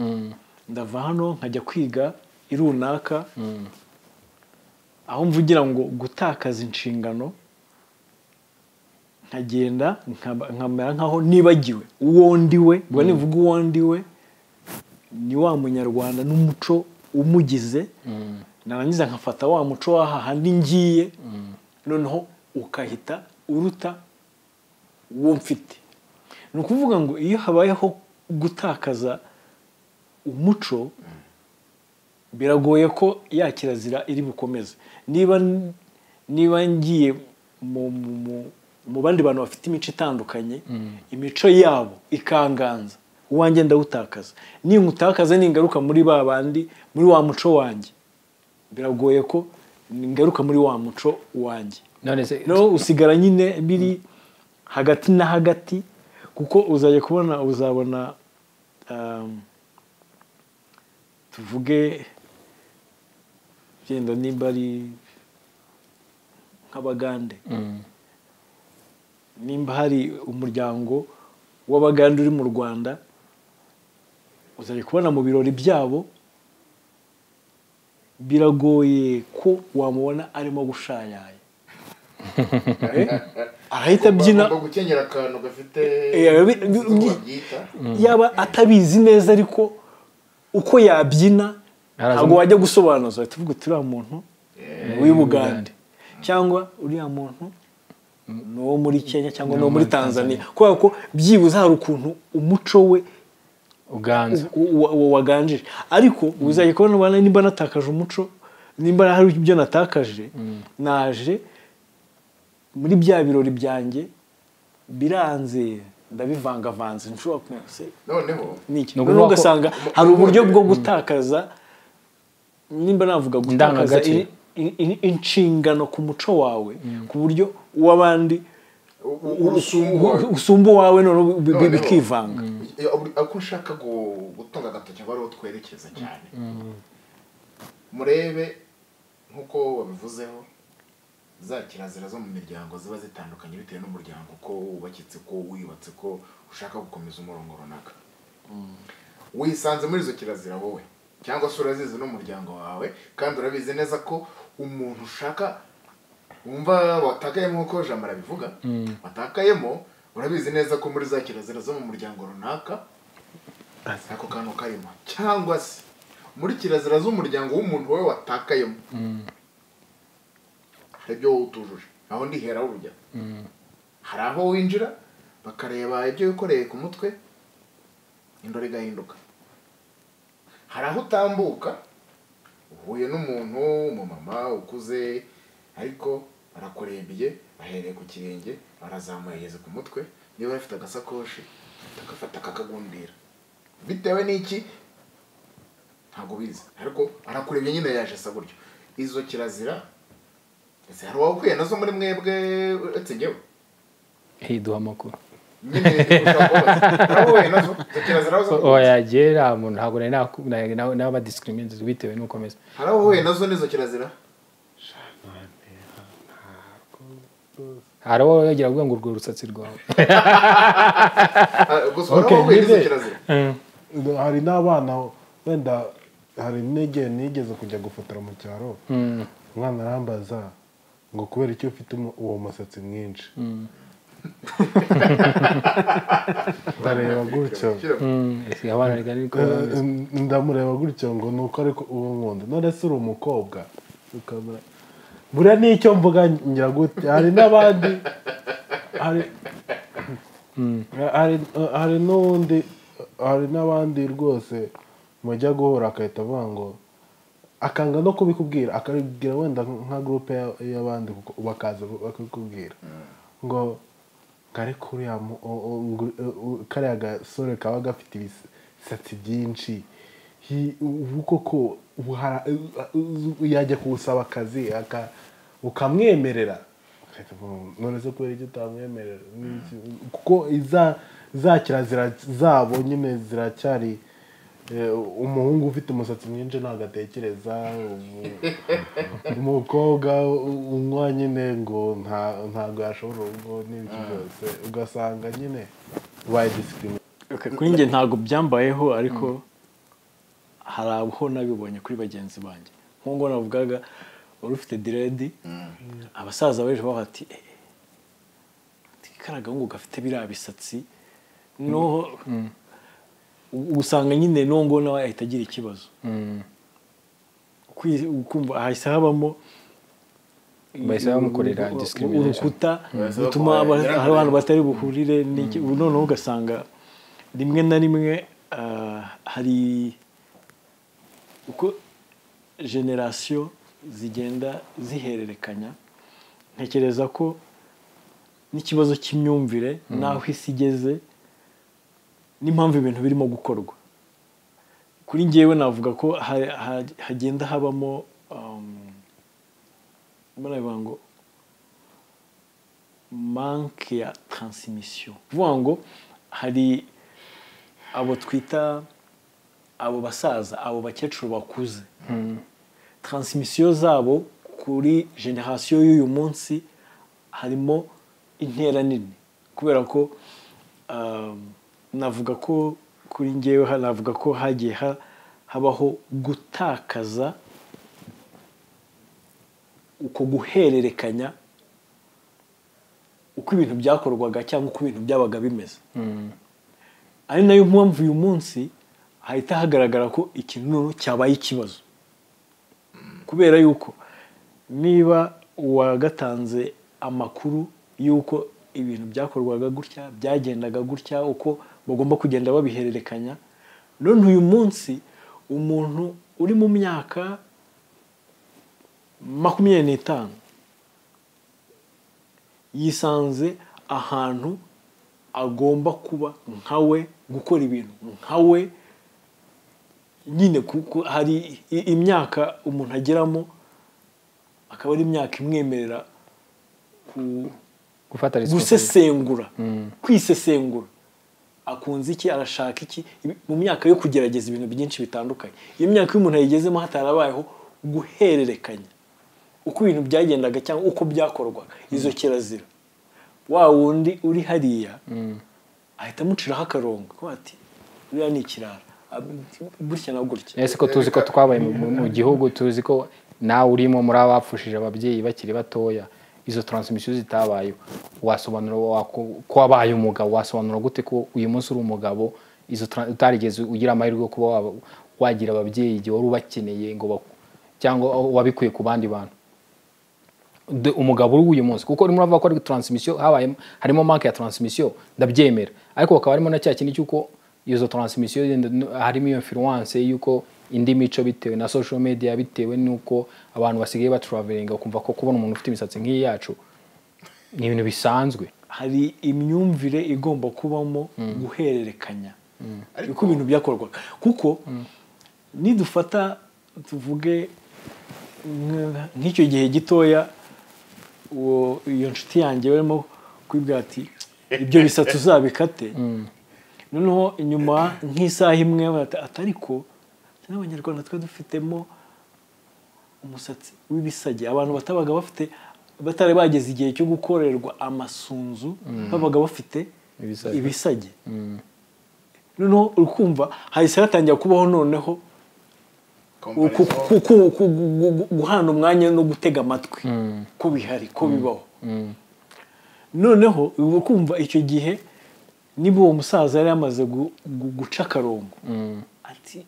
ndava hano nkajya kwiga i runaka aho mvugira ngo gutakaza inshingano nkagenda nkaba- nkamera nkaho nibagiwe uwo ndiwe ubwo nivuga uwo ndiwe ni wa munyarwanda n'umuco umugize narangiza nkafata wa muco w'aha handi ngiye noneho ukahita uruta uwo mfite ni ukuvuga ngo iyo habayeho gutakaza umuco biragoye ko ya kirazira iri bukomeze niba niba ngiye mu- mu- mu- mu bandi bantu bafite imico itandukanye imico yabo ikanganza uwanjye ndawutakaza ninkutakaza ningaruka muri ba bandi muri wa muco wanjye biragoye ko ningaruka muri wa muco wanjye none se no usigara nyine biri hagati na hagati kuko uzajya kubona uzabona um, tuvuge byenda nimba ari nk'abagande Mm. nimba hari umuryango w'abagande uri mu rwanda uzajya kubona mu birori byabo biragoye ko wamubona arimo gushayaye Eh, arahita abyina Ugomba gukenyera akantu gafite Eh, bi- bi- uko bi- babyita. yaba atabizi neza ariko uko yabyina Araza- ntabwo wajya gusobanuza uhita uvuga uti uriya muntu ni uw'ubugande cyangwa uriya muntu ni uwo muri kenya cyangwa ni uwo muri tanzania kubera ko byibuze hari ukuntu umuco we uganza u- u- u- waganjije ariko uzajya kubona ubona nimba natakaje umuco nimba hari ibyo natakaje naje muri bya birori byanjye biranze ndabivangavanze nshobora kumese noneho n'iki Ni noneho ukuvuga ko- ugasanga hari uburyo bwo gutakaza nimba navuga gutakaza Indangagaciro. i- i- i- inshingano ku muco wawe ku buryo uw'abandi u- u- urusumbuwe usumba uwawe noneho bi- bi- Noneho. bikivanga Ya, uri- ako nshaka gu- gutunga agatoki ngo ariho twerekeza cyane murebe nk'uko babivuzeho za kirazira zo mu miryango ziba zitandukanye bitewe n'umuryango uko wubakitse ko wiyubatse ko ushaka gukomeza umurongo runaka wisanze muri izo kirazira wowe cyangwa se urazizi n'umuryango wawe kandi urabizi neza ko umuntu ushaka wumva watakayemo nk'uko jambo arabivuga watakayemo urabizi neza ko muri za kirazira zo mu muryango runaka ako kantu karimo cyangwa se muri kirazira z'umuryango w'umuntu wowe watakayemo hari ibyo wowe utujuje aho ndiheraho urujya hari aho winjira bakareba ibyo wikoreye ku mutwe indoro igahinduka hari aho utambuka uhuye n'umuntu umumama ukuze ariko arakurembiye ahereye ku kirenge arazamuye ageze ku mutwe niba afite agasakoshi akafata akakagundira bitewe n'iki ntabwo ubizi ariko arakurebye nyine yaje asa gutyo izo kirazira ese hari uwakwiye nazo muri mwebwe uretse njyewe Hey, duha amakuru nyine ushaka kubaza hari uwahuye nazo izo kirazira zo oya gera muntu ntabwo nari naku- nari na- n'abadiscriminate bitewe n'uko ameze hari uwahuye nazo n'izo kirazira hari uwo yagira avuga ngo urwo rutsatsi rwawe Ah, gusa hari Okay, uwahuye n'izo nize. kirazira hari n'abana wenda hari n'igihe nigeze kujya gufotora mu cyaro umwana arambaza ngo kubera icyo ufite umu- uwo musatsi mwinshi ndareba gutyo Shyira- Mm, ese abana reka ni ko Eh, ndamureba gutyo ngo ni uko ariko uwo nkunda none se uri umukobwa ukabura buriya n'icyo mvuga ngira gutya hari n'abandi hari hari hari n'undi hari n'abandi rwose mujya guhura akahita avuga ngo akanga no kubikubwira akabibwira wenda nka gurupe ya- y'abandi kuko bakaza bakabikubwira ngo kare kuriya mu- o- o- ngu- o- o- kariya gasore kaba gafite ibisatsi byinshi hi- ubu koko ubu hara- yajya kuwusaba akazi aka- ukamwemerera Ugahita uvuga ngo, none se kubera icyo utamwemerera Ni iki- kuko iza za kirazira zabo nyine ziracyari eh, umuhungu ufite umusatsi mwinshi ntabwo atekereza ubu- umukobwa unywa nyine ngo nta- ntabwo yashobora urugo n'ibiki byose ugasanga nyine ubaye disikirine Okay, kuri njye ntabwo byambayeho ariko hari aho nabibonye kuri bagenzi banjye nk'uko navugaga wari ufite diredi abasaza baje bavuga ati ikaraga ngo gafite biriya bisatsi noho ubu usanga nyine nongo nawe ahita agira ikibazo Kwi- ukumva hahise habamo Bahise bamukorera discrimination. urukuta Bahise rutuma bamukorera aba- discrimination. hari abantu batari buhurire n'iki- ubu noneho ugasanga rimwe na rimwe ah, hari uko generasiyo zigenda zihererekanya ntekereza ko n'ikibazo cy'imyumvire n'aho isi igeze n'impamvu ibintu birimo gukorwa kuri ngewe navuga ko ha- ha- hagenda habamo um, mbona bivuga ngo manke ya transimisiyo bivuga ngo hari abo twita abo basaza abo bakecuru bakuze transimisiyo zabo kuri generasiyo y'uyu munsi harimo intera nini kubera ko um, navuga ko kuri ngewe ha- navuga ko hagiye ha- habaho gutakaza uko guhererekanya uko ibintu byakorwaga cyangwa uko ibintu byabaga bimeze ari nayo mpamvu uyu munsi hahita hagaragara ko ikintu noneho cyabaye ikibazo kubera yuko niba uwagatanze amakuru y'uko ibintu byakorwaga gutya byagendaga gutya uko bagomba kugenda babihererekanya none uyu munsi umuntu uri mu myaka makumyabiri n'itanu yisanze ahantu agomba kuba nkawe gukora ibintu nkawe nyine kuko hari i- imyaka umuntu ageramo akaba ari imyaka imwemerera ku- gufata responsibility gusesengura kwisesengura akunze iki arashaka iki Ibi- mu myaka yo kugerageza ibintu byinshi bitandukanye iyo myaka iyo umuntu yayigezemo hatarabayeho guhererekanya uko ibintu byagendaga cyangwa uko byakorwaga izo kirazira wa wundi uri hariya ahita amuciraho akarongo kuko ati uriya ni ikirara ab- gutya na gutya ese ko tuzi ko twabaye mu- mu- mu gihugu tuzi ko nawe urimo muri abapfushije ababyeyi bakiri batoya izo taransifisiyo zitabaye wasobanura waku- ko wabaye umugabo wasobanura gute ko uyu munsi uri umugabo izo tra- utarigeze ugira amahirwe yo kuba waba- wagira ababyeyi igihe wari ubakeneye ngo baku- cyangwa wabikuye ku bandi bantu de- umugabo uri w'uyu munsi kuko urimo uravuga ko ari taransifisiyo habayemo harimo marke ya taransifisiyo ndabyemera ariko hakaba harimo na cya kintu cy'uko izo taransifisiyo harimo iyo influence y'uko indi mico bitewe na social media bitewe n'uko abantu basigaye batraveringa ukumva ko kubona umuntu ufite imisatsi nk'iyi yacu ni ibintu bisanzwe hari imyumvire igomba kubamo guhererekanya uko ibintu byakorwaga kuko nidufata tuvuge nk- nk'icyo gihe gitoya uwo iyo nshuti yanjye barimo kwibwira ati ibyo bisatsi uzabikate noneho inyuma nk'isaha imwe bata- ati ariko twe n'abanyarwanda twe dufitemo umusatsi w'ibisage abantu batabaga bafite batari bageze igihe cyo gukorerwa amasunzu babaga bafite Ibisage. ibisage noneho ukumva hahise hatangira kubaho noneho ku- ku- ku- ku- gu- gu- guhana umwanya no gutega amatwi ko bihari ko bibaho noneho uba kumva icyo gihe niba uwo musaza yari yamaze gu- gu- guca akarongo ati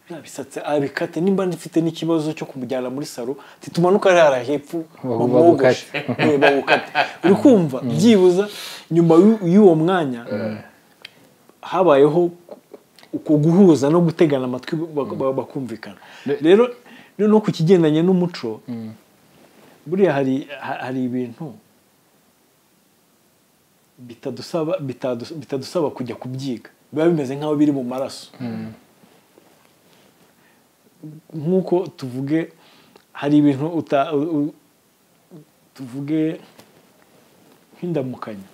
biriya bisatsi abikate nimba ndifite n'ikibazo cyo kumujyana muri salo ntitumanuka hariya hepfo Bagu- bamwogoshe Eh, bagukate uri kumva byibuza nyuma y'u- y'uwo mwanya habayeho ku- uko guhuza no gutegana amatwi bak- bakumvikana rero noneho ku kigendanye n'umuco buriya hari ha- hari ibintu bitadusaba bitadus- bitadusaba kujya kubyiga biba bimeze nk'aho biri mu maraso nk'uko tuvuge hari ibintu uta- u- u- tuvuge nk'indamukanya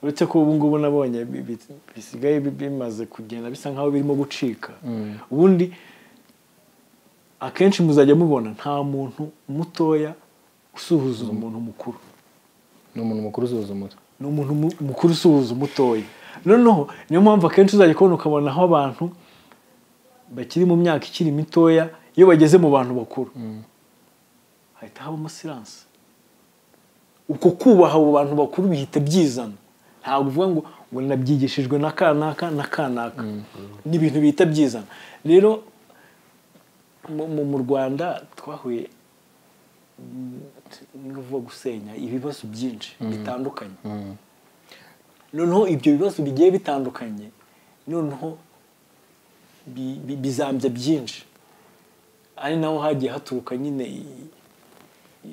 uretse ko ubu ngubu nabonye bi- bi- bisigaye bi- bimaze kugenda bisa nk'aho birimo gucika ubundi akenshi muzajya mubona nta muntu mutoya usuhuza umuntu mukuru ni umuntu mukuru uzuza umutwe ni umuntu mu- mukuru usuhuza umutoya noneho niyo mpamvu akenshi uzajya kubona ukabona aho abantu bakiri mu myaka ikiri mitoya iyo bageze mu bantu bakuru hahita habamo siranse uko kubaha abo bantu bakuru bihita byizana ntabwo uvuga ngo ngo nabyigishijwe na kanaka na kanaka ni ibintu bihita byizana rero mu- mu- mu rwanda twahuye mm, ni ukuvuga gusenya ibibazo byinshi bitandukanye noneho ibyo bibazo bigiye bitandukanye noneho bi- bi- bizambya byinshi ari naho hagiye haturuka nyine i-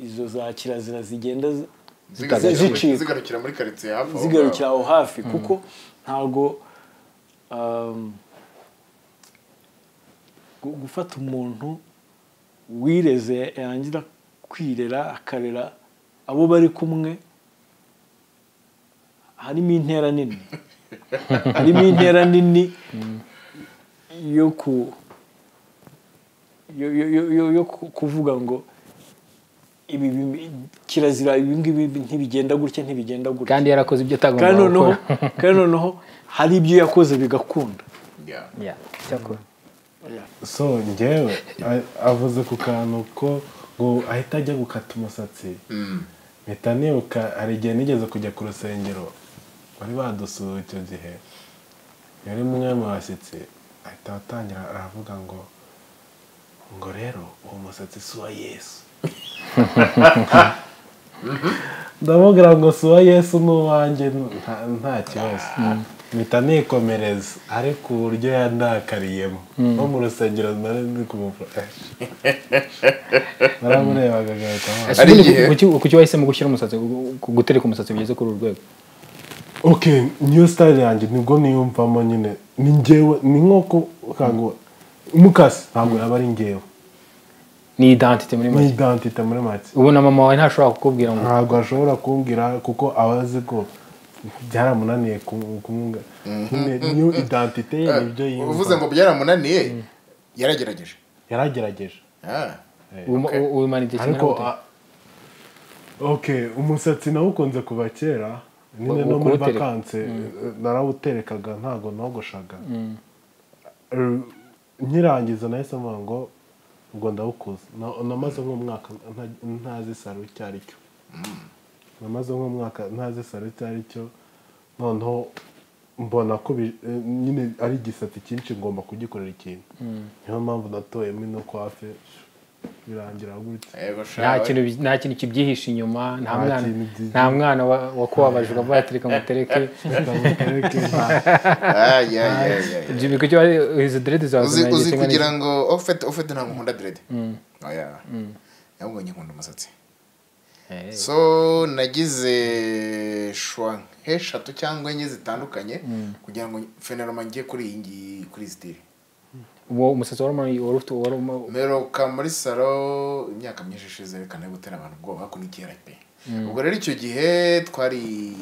izo za kirazira zigenda zi- Zigarukira- zicika. zigarukira muri karitsiye hafi aho zigarukira ngaho. aho hafi kuko ntabwo um, gu- gufata umuntu wireze yarangira kwirera akarera abo bari kumwe harimo intera nini harimo intera nini yo ku yo- yo- yo- yo- yo ku- kuvuga ngo ibi bimi- kirazira ibi ngibi ntibigenda gutya ntibigenda gutya kandi yarakoze ibyo kandi atagomba noneho gukora kandi noneho hari ibyo yakoze bigakunda Yeah. Yeah, icyakora so njyewe a- avuze ku kantu ko ngo ahita ajya gukata umusatsi mpita nibuka hari igihe nigeze kujya ku rusengero bari badusuye icyo gihe yari umwe mu bashyitsi ahita atangira aravuga ngo ngo rero uwo musatsi si uwa yesu ndamubwira ngo si uwa yesu ni uwanjye nta- nta kibazo mpita nikomereza ariko uburyo yandakariyemo no mu rusengero nari ndi kumufasha baramurebaga agahita amwaka Ese ubundi igihe- kuki- kuki wahisemo gushyira umusatsi gu- gutereka umusatsi bigeze kuri uru rwego okay niyo style yanjye nibwo niyumvamo nyine ni njyewe ni nk'uko ukango umukasi ntabwo yaba ari njyewe ni identite muri ni make identite muri make ubu na mama wawe ntashobora kukubwira ngo ntabwo ashobora kumbwira kuko aba azi ko byaramunaniye ku- kumwumva Nyine niyo identite ye nibyo uvuze yiyumva ngo byaramunaniye yaragerageje yaragerageje Ah. ubimana igihe kimwe ariko n'abute a- okay umusatsi nawukunze kuva kera nyine Wo- no wo muri kuwutereka. vakanse narawuterekaga ntabwo nogoshaga Er, nkirangiza nahise mvuga ngo ubwo ndawukuza Na- namaze nk'umwaka nta- ntazi saro icyo ari cyo namaze nk'umwaka ntazi saro icyo ari cyo noneho mbona ko bi- eh, nyine ari igisate cyinshi ngomba kugikorera ikintu niyo mpamvu natoyemo ino kwafe birangira gutya Yego sha, nta we. kintu bi- nta kintu kibyihishe inyuma nta Nta mwana kintu byihishe. nta mwana wa- wakubabaje ukavuga ati reka mutereke Ndawutereke, nta- Ah, yeah, yeah, yeah, yeah. Jimmy, kuki wari- izo derede zawe uzi zinagiye uzi kimwe n'iki? kugira ngo ufite ufite ntabwo nkunda direde oya ntabwo nkunda umusatsi Eh, so nagize shwa nk'eshatu cyangwa enye zitandukanye kugira ngo feneroma njye kuri iyi ngiyi kuri iyi sitiri uwo umusatsi wari umanuye wari ufite wari uma- mperuka muri saro imyaka myinshi ishize reka nayo gutera abantu ubwoba ko nikera pe ubwo rero icyo gihe twari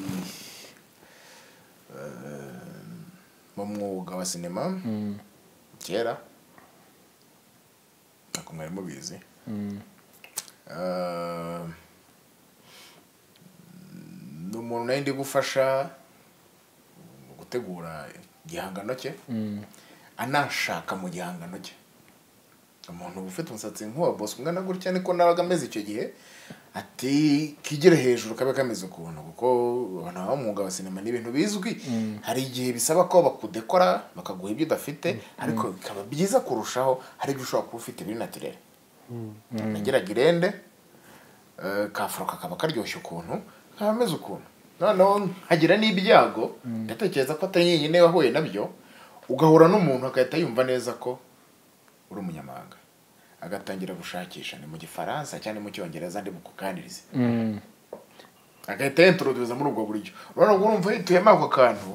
eh, mu mwuga wa sinema kera ntabwo mwari mubizi Eh, ni umuntu nayo ndi gufasha mu gutegura igihangano cye anashaka mu gihangano cye umuntu ufite umusatsi nk'uwa bosco ungana gutya niko nabaga ameze icyo gihe ati kigere hejuru kabe kameze ukuntu kuko abantu baba mu mwuga wa sinema ni ibintu bizwi hari igihe bisaba ko bakudekora bakaguha ibyo udafite ariko bikaba byiza kurushaho hari ibyo ushobora kuba ufite biri natirere nagiraga irende eh, kafuro kakaba karyoshye ukuntu kaba ameze ukuntu noneho nkagira n'ibyago ndatekereza ko atari nyine wahuye nabyo ugahura n'umuntu agahita yumva neza ko uri umunyamahanga agatangira gushakisha ni mu gifaransa cyangwa ni mu cyongereza ndi bukuganirize Mm. agahita yenturuduza muri ubwo buryo urabona ngo urumva yituyemo ako kantu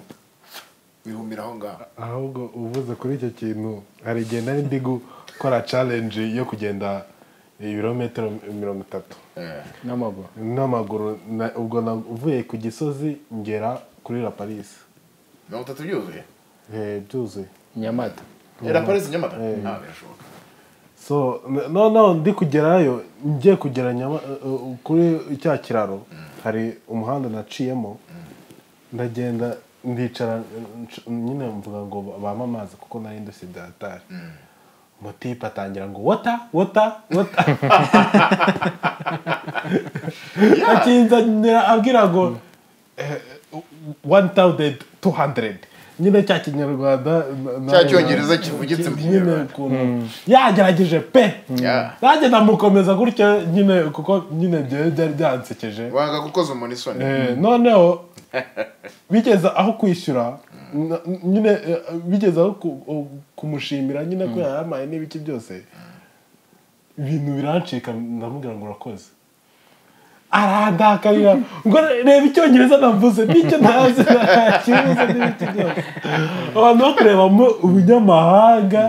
bihumira aho ngaho ahubwo uvuze kuri icyo kintu hari igihe nari ndi gukora challenge yo kugenda ibirometero mirongo itatu Eh, n'amaguru n'amaguru na- ubwo navuye ku gisozi ngera kuri la paris mirongo itatu byuzuye Eh, byuzuye nyamata era parisi nyamata Eh. nta birashoboka so noneho ndi kugerayo ngiye kugera Nyama- eh, eh, kuri cya kiraro hari umuhanda naciyemo ndagenda ndicara eh, nc- nyine mvuga ngo bampe amazi kuko nari ndushye byatari motipe atangira ngo wota wota wota akinzanira abwira ngo wani tawudedi tu handeredi nyine cya kinyarwanda na- na- Cya Cyongereza kivugitse mu nyine Kinyarwanda. ukuntu yagerageje pe Yeah. nanjye ndamukomeza gutyo nyine kuko nyine byari byari byansekeje wanga gukoza umuntu isoni Eh, noneho bigeze aho kwishyura na- nyine eh, bigeze aho ku- o- kumushimira nyine ko yayamaye n'ibiki byose ibintu birancika ndamubwira ngo urakoze arandakarira ngo reba icyongereza navuze n'icyo ntazi ntakibuze n'ibiki byose abantu bakurebamo ubunyamahanga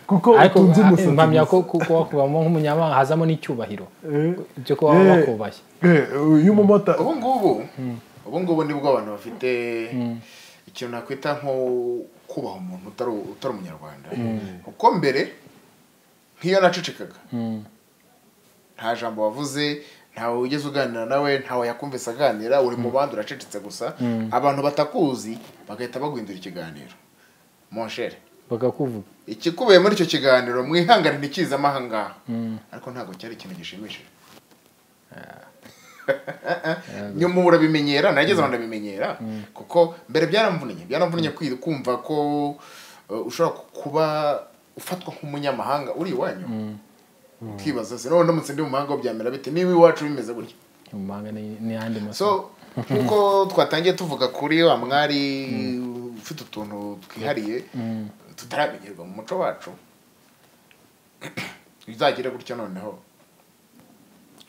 kuko ariko utunze ah, umusatsi mpamya gusa. ko kuba wakubamo nk'umunyamahanga hazamo n'icyubahiro Eh, cyo kuba waba eh, wakubashye eh, uyu mumotari ubu ngubu ubu ngubu nibwo abantu bafite ikintu nakwita nko kubaha umuntu utari utari umunyarwanda kuko mbere nk'iyo nacecekaga nta jambo wavuze ntawe ugeze uganira nawe ntawe yakumvise aganira uri mu bandi uracecetse gusa abantu batakuzi bagahita baguhindura ikiganiro monshere bakakuvuga ikikubiye muri icyo kiganiro mwihangane ntikizamo aha ngaha ariko ntabwo cyari ikintu gishimishije nyuma ubu urabimenyera nageze aho ndabimenyera kuko mbere byaramvunnye byaramvunnye kwi- kumva ko uh, ushobora kuba ufatwa nk'umunyamahanga uri iwanyu ukibaza se none ndamutse ndi mu mahanga wo byamera bite niba iwacu bimeze gutya mu mahanga ni- n'ayandi masomo so nkuko twatangiye tuvuga kuri wa mwari ufite utuntu twihariye tutaramenyerwa mu muco wacu bizagire gutya noneho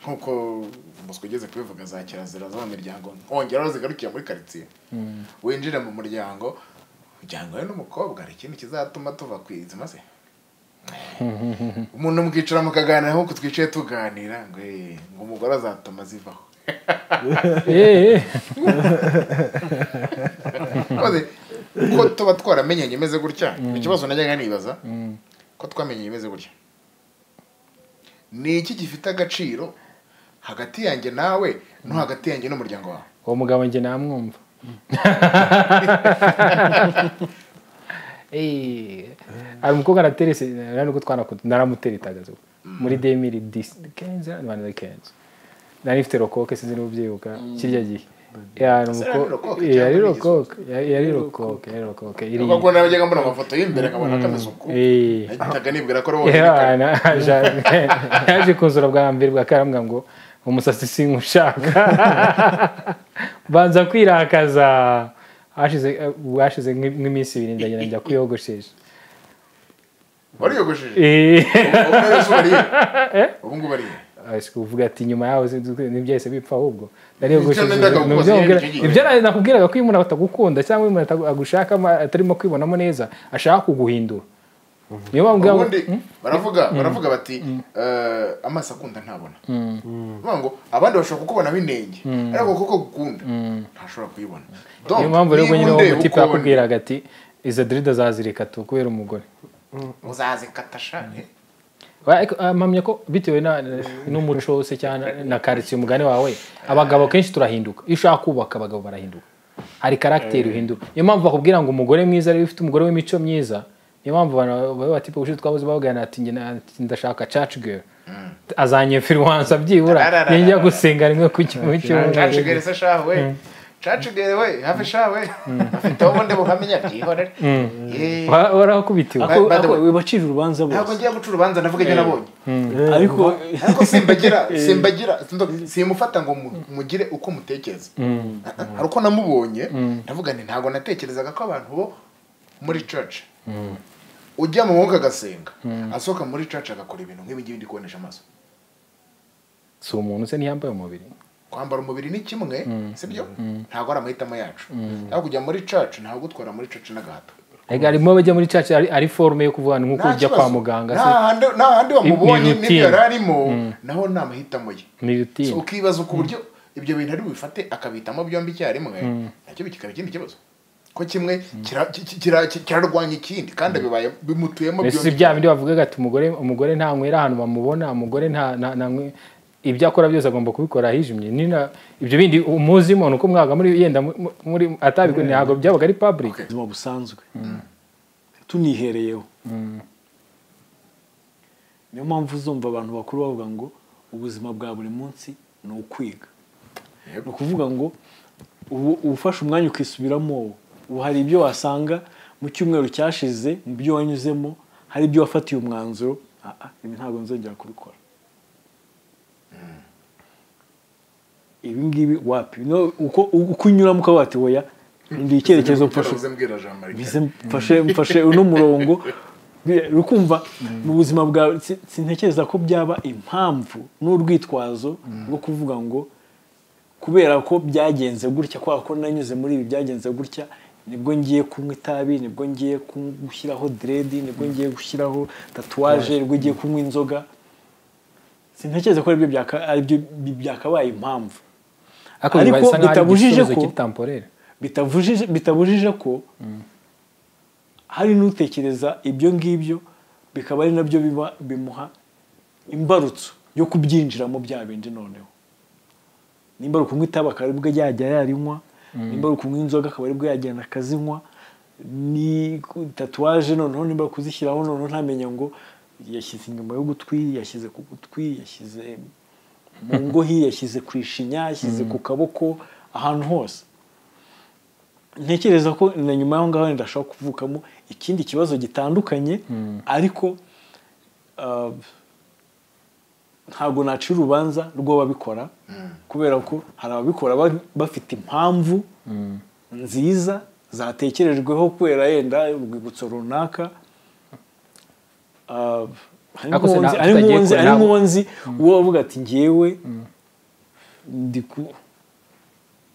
nkuko bosco ugeze kubivuga za kirazira zo mu miryango nkongeraho zigarukira muri karitsiye winjire mu muryango ujyanywe n'umukobwa hari ikintu kizatuma tuva ku izima se umuntu mwicara mukaganira nk'uko twicaye tuganira ngo "Eh, ngo umugore azatuma zivaho Eh, eh. Maze ko tuba twaramenyanye imeze gutya ikibazo najyaga nibaza ko twamenyanye imeze gutya ni iki gifite agaciro hagati yanjye nawe no hagati yanjye n'umuryango wawe uwo mugabo njye namwumva Eh, hari umukobwa araterese rero nubwo twanakunze naramuteretaga zo muri demiri disi kenzi rwanda de kenzi nari mfite rokoke sinzi niba ubyibuka kirya gihe yari Ese umukobwa yari rokoke cyangwa yari rokoke yari yari rokoke yari rokoke iri ubwo ubwo najyaga mbona amafoto y'imbere akabona kameze uku Eh. nagitaga nibwira ko ari wowe Yeah, na- aje- yaje kunzura bwa mbere bwa karambwa ngo umusatsi sinkushaka banza kwirakaza hashize hashize nk'i- nk'iminsi ibiri ndagenda njya kuyogoshesha wariyogoshije Eh, ubu ngubu se uriye ubu ngubu ariye ashika uvuga ati nyuma yaho sinzi- ntibyahise bipfa ahubwo Icyo nenda ndariyogosheshe kukubaza, nyine icyo gihe. ibyo nari nakubwiraga ko iyo umuntu atagukunda cyangwa iyo umuntu atagu- agushaka ama- atarimo kwibonamo neza ashaka kuguhindura niyo bambwira ngo- ubundi baravuga baravuga bati "Eh, amaso akunda ntabona Bavuga ngo abandi bashobora kukubonamo inenge ariko kuko gukunda ntashobora kuyibona Donc, niyo mpamvu rero niba nyine uwo undeba mutipe uko ndi, yakubwiraga ati izo dirida zazirika tu kubera umugore uzazikata shane Wa- ariko, ah, mpamya ko bitewe na- n'umuco se cyangwa na karitsiye umugani wawe abagabo kenshi turahinduka iyo ushaka kubaka abagabo barahinduka hari karagiteri uhindura niyo mpamvu bakubwira ngo umugore mwiza rero ufite umugore w'imico myiza niyo mpamvu abantu baba bati ubushize twabuze bavugana ati njye na- ndashaka caci girl azanyefiriwansa byibura Tarararara. yajya gusenga rimwe ku kimwe cacigere se shaho we cacigere we hafi shaho we afite aho ubundi buhamenya byihorere Yee. warakubitiwe By- by the way- bacije urubanza ntabwo bose ngiye guca urubanza navuga ibyo nabonye ariko ariko simbagira simbagira sindo- simufata ngo mu- mugire uko mutekereza hari uko namubonye ndavuga nti ntabwo natekerezaga ko abantu bo muri church ujya mu mwuka agasenga asohoka muri church agakora ibintu nk'ibi ngibi ndi kubonesha amaso si umuntu se ntiyambaye umubiri kwambara umubiri ni kimwe sibyo ntabwo ari amahitamo yacu ariko kujya muri church ntabwo gutwara muri church n'agahato Ega harimo abajya muri caca ari, ari forume yo kuvuga ngo Nta ujya kibazo. kwa muganga nta se handi nta handi bamubonye n'ibyo Ni routine. yari arimo naho ni amahitamo ye ni So, rutine ukibaza ku buryo ibyo bintu ari bubifate akabihitamo byombi icyarimwe nacyo bikaba ikindi kibazo ko kimwe kira- ki- ki- kira- ki- kirarwanya ikindi kandi bibaye bimutuyemo mbese si byombi bya bindi bavugaga ati umugore umugore ntanywera ahantu bamubona umugore nta nta- nta- ibyo akora byose agomba kubikora ahijimye ni na ibyo bindi umuzi umuntu uko mwaga muri yenda mu- mu- muri atabikora ntabwo byabaga ari public ubuzima busanzwe tunihereyeho niyo mpamvu uzumva abantu bakuru bavuga ngo ubuzima bwa buri munsi ni ukwiga Yep. ni ukuvuga ngo ubu uba ufashe umwanya ukisubiramo ubu hari ibyo wasanga mu cyumweru cyashize mu byo wanyuzemo hari ibyo wafatiye umwanzuro "Ah, ah, ibi ntabwo nzongera kubikora ibi ngibi wapi No, uko uko unyuramo ukaba wati "Oya, ndi icyerekezo mfashe mbwira jean marie bize mfashe mfashe uno murongo Biriya, ukumva mu buzima bwawe si- sintekereza ko byaba impamvu n'urwitwazo rwo kuvuga ngo kubera ko byagenze gutya kubera ko nanyuze muri ibi byagenze gutya nibwo ngiye kunywa itabi nibwo ngiye kun- gushyiraho diredi nibwo ngiye gushyiraho tatuwaje nibwo ngiye kunywa inzoga sintekereza ko aribyo byaka- aribyo bi- byakabaye impamvu ariko Ariko bisa nkaho ari bitabujije igisubizo ko- cy'itamporere bitabujije bitabujije ko hari n'utekereza ibyo ngibyo bikaba ari nabyo biba bimuha imbarutso yo kubyinjiramo bya bindi noneho nimba ari ukunywa itabi akaba aribwo yajya yarinywa nimba ari ukunywa inzoga akaba aribwo yagenda akazinywa ni ku- tatuwaje noneho nimba ari kuzishyiraho noneho ntamenya ngo yashyize inyuma y'ugutwi yashyize ku gutwi yashyize mu ngohi yashyize ku ishinya yashyize ku kaboko ahantu hose ntekereza ko na nyuma y'aho ngaho wenda hashobora kuvukamo ikindi kibazo gitandukanye ariko uh, ntabwo nacira urubanza rw'ababikora kubera ko hari ababikora ba- bafite impamvu nziza zatekerejweho kubera yenda urwibutso runaka Uh, hari Ariko se nk'uwo nta- nzi- hari tutagiye nk'uwo nzi- kure hari nabo. nk'uwo nzi uwo avuga ati ngewe ndi ku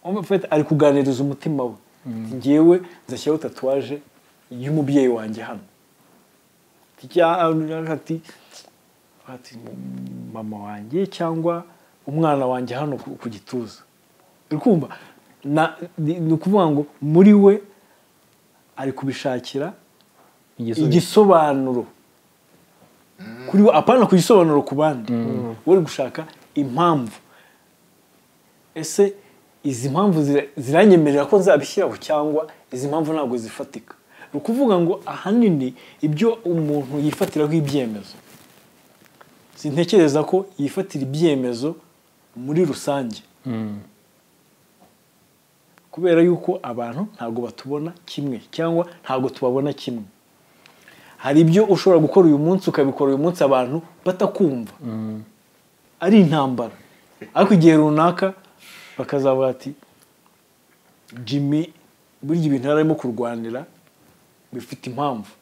Umva, Fred ari kuganiriza umutima we Ati, njyewe nzashyiraho tatuwaje y'umubyeyi wanjye hano Ati, cya- ati ati, mama wanjye cyangwa umwana wanjye hano ku ku gituza uri kumva Na- ni ni ukuvuga ngo muri we ari kubishakira igisubizo igisobanuro kuri we apana ku gisobanuro ku bandi we uri gushaka impamvu ese izi mpamvu zira- ziranyemerera ko nzabishyiraho cyangwa izi mpamvu ntabwo zifatika ni ukuvuga ngo ahanini ibyo umuntu yifatiraho ibyemezo sintekereza ko yifatira ibyemezo muri rusange kubera yuko abantu ntabwo batubona kimwe cyangwa ntabwo tubabona kimwe hari ibyo ushobora gukora uyu munsi ukabikora uyu munsi abantu batakumva ari intambara ariko igihe runaka bakazavuga ati jimmy burya ibintu yari arimo kurwanira bifite impamvu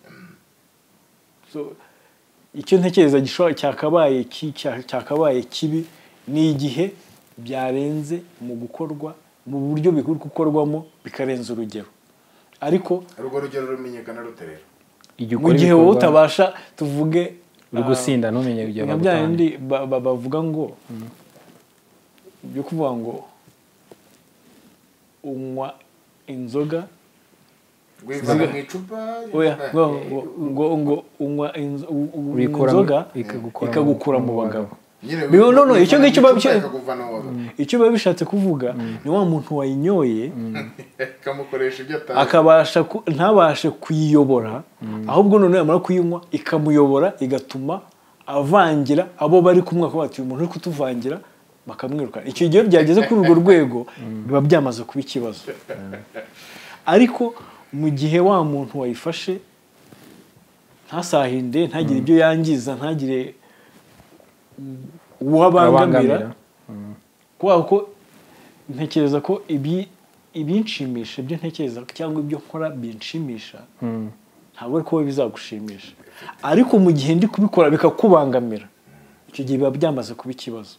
So, icyo ntekereza gishobora- cyakabaye ki- cya- cyakabaye kibi ni igihe byarenze mu gukorwa mu buryo biri gukorwamo bikarenza urugero ariko urwo rugero rumenyekana rute rero igihe mu ukora gihe wowe ibikorwa utabasha tuvuge uri gusinda ntumenye igihe nka bya bagutanga bindi ba- ba- bavuga ngo byo kuvuga ngo unywa inzoga rwivana mu icupa oya ngo ngo ngo unywa inzo- u- u- unywa Uyikura- inzoga ikagukura mu- ikagukura mu mu bagabo. bagabo Biba- no, no, icyo ngicyo biba biba byo- icyo biba bishatse kuvuga ni wa muntu wayinyoye ikamukoresha ibyo atazi akabasha ku- ntabashe kuyiyobora ahubwo noneho yamara kuyinywa ikamuyobora igatuma avangira abo bari kumwe akavuga ati uyu muntu uri kutuvangira bakamwirukana icyo gihe iyo byageze kuri urwo rwego biba byamaze kuba ikibazo ariko mu gihe wa muntu wayifashe ntasahinde ntagire ibyo yangiza ntagire uwo abangamira abangamira kubera ko ntekereza ko ibi ibinshimisha ibyo ntekereza cyangwa ibyo nkora binshimisha ntabwo ari ko wowe bizagushimisha ariko mu gihe ndi kubikora bikakubangamira icyo gihe biba byamaze kuba ikibazo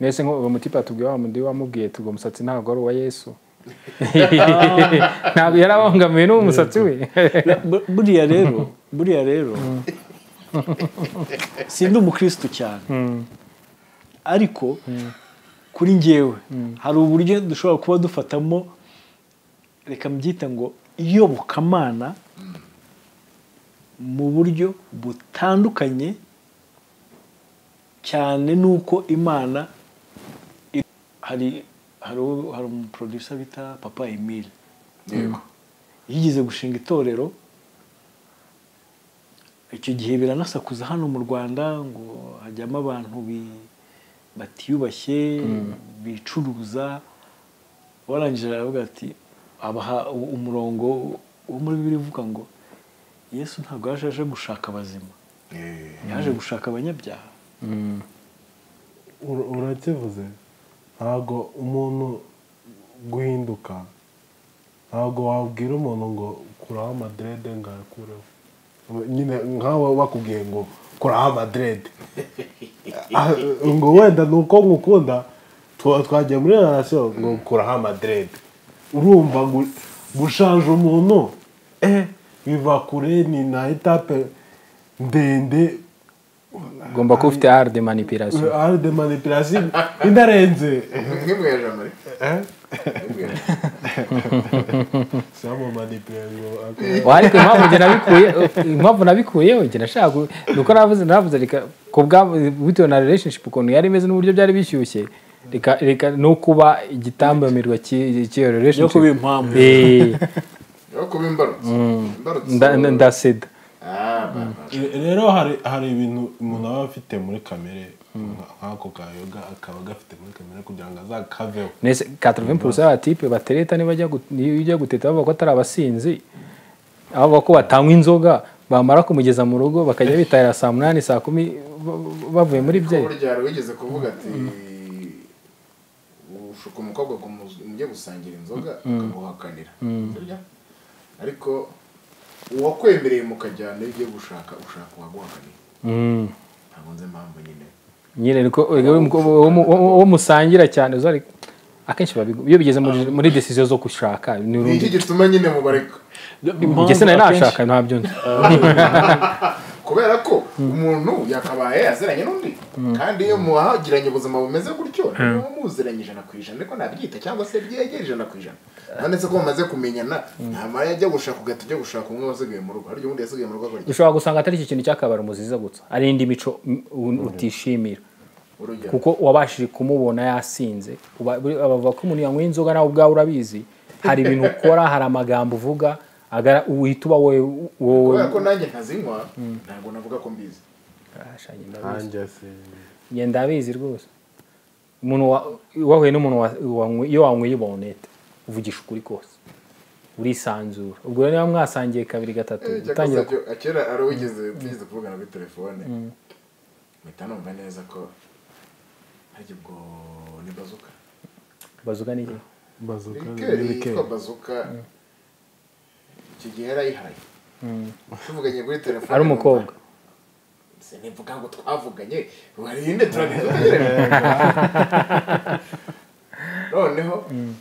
mbese nko uwo mutipa tubwiye wa mundi wamubwiye tugwa umusatsi ntabwo ari uwa yesu ntabwo yari abangamiwe n'uwo musatsi we Bu- buriya rero buriya rero sindi umukristo cyane ariko kuri njyewe hari uburyo dushobora kuba dufatamo reka mbyita ngo iyobokamana mu buryo butandukanye cyane n'uko imana i- hari hari uwo- hari umuproducer bita papa emile yego yigeze gushinga itorero icyo gihe biranasakuza hano mu rwanda ngo hajyamo abantu bi- batiyubashye bicuruza warangije aravuga ati abaha u- umurongo wo muri bibiliya uvuga ngo yesu ntabwo yaje aje gushaka abazima yaje gushaka abanyabyaha Ura- urakivuze ntabwo umuntu guhinduka ntabwo wabwira umuntu ngo kuraho amaderede ngakureho nyine nkawe bakubwiye ngo kuraho amaderede Ah, ngo wenda ni uko nkukunda twa- twagiye muri relasiyo ngo kuraho amaderede urumva gu- gushaje umuntu eh biva kure ni na etape ndende ugomba kuba ufite arde manipirasiyo ari de manipirasiyo idarenze nk'imweje amare Eh? nk'imweje Sama manipirasiyo akaba- Wa, ariko impamvu njye nabikuye impamvu nabikuyeho njye nashaka gu- ni uko navuze naravuze reka ku bwa bitewe na relationship ukuntu yari imeze n'uburyo byari bishyushye reka reka no kuba igitambamirwa cy'i- cy'iyo yo kuba relationship impamvu Eh, yo kuba imbarutso imbarutso nda- nda- ndaseda ah baba rero hari hari ibintu umuntu aba afite muri kamere nka- nk'ako kayoga akaba agafite muri kamere kugira ngo azakaveho Nese 80% y'abatipe batereta nibajya gu- niyo ujya guteta bavuga ko atari abasinzi aho bavuga ko batanywa inzoga bamara kumugeza mu rugo bakajya bitahira saa munani saa kumi ba- ba- bavuye muri Ariko byeri burya hari uwigeze kuvuga ati ushuka umukobwa ngo muze- mujye gusangira inzoga akaguhakanira Sibyo? ariko uwakwemereye mukajyana iyo ugiye gushaka ushaka uwaguhakanira Mm. ntabwo nzi impamvu nyine nyine niko erega we mukobwa- uwo mu- uwo- uwo musangira cyane uzi ari- akenshi babigo- iyo bigeze muri- muri desiziyo zo gushaka ni ni iki urundi gituma nyine mubareka njye Impamvu se nari akenshi- nashaka ntabyo nzi kubera ko umuntu yakabaye aziranye n'undi kandi iyo muhagiranye ubuzima bumeze gutyo niba muziranye ijana ku ijana ariko nabyita cyangwa se byegera ijana ku ijana uretse ko mumaze kumenyana ntamara yajya gushaka ugahita ujya gushaka umwe wasigaye mu rugo harya undi yasigaye mu rugo akora ushobora gusanga atari iki kintu cyakabara umuziza gusa ari indi mico mm, u- utishimira urugero kuko wabashije kumubona yasinze Uba- buri- bavuga ko umuntu yanyweye inzoga nawe ubwawe urabizi hari ibintu ukora hari amagambo uvuga agara- uhita uba wowe wowe kubera ko nanjye ntazinywa ntabwo navuga ko mbizi Asha, njye ndabizi. nanjye si- njye ndabizi rwose umuntu wa- wahuye n'umuntu wa- wanywe- iyo wanyweye bonete uvugisha ukuri kose urisanzura ubwo rero niba mwasangiye kabiri gatatu Eh, cyakora utangira se cyo- kera ari uwigeze tugize kuvugana kuri telefone mpita numva neza ko harya ubwo ni bazuka kubazuga n'iki bazuka Likeri yitwa n'ibikeri. bazuka icyo gihe yarayihaye tuvuganye kuri telefone ari umukobwa sinivuga ngo twavuganye warinde turabivugira noneho mm,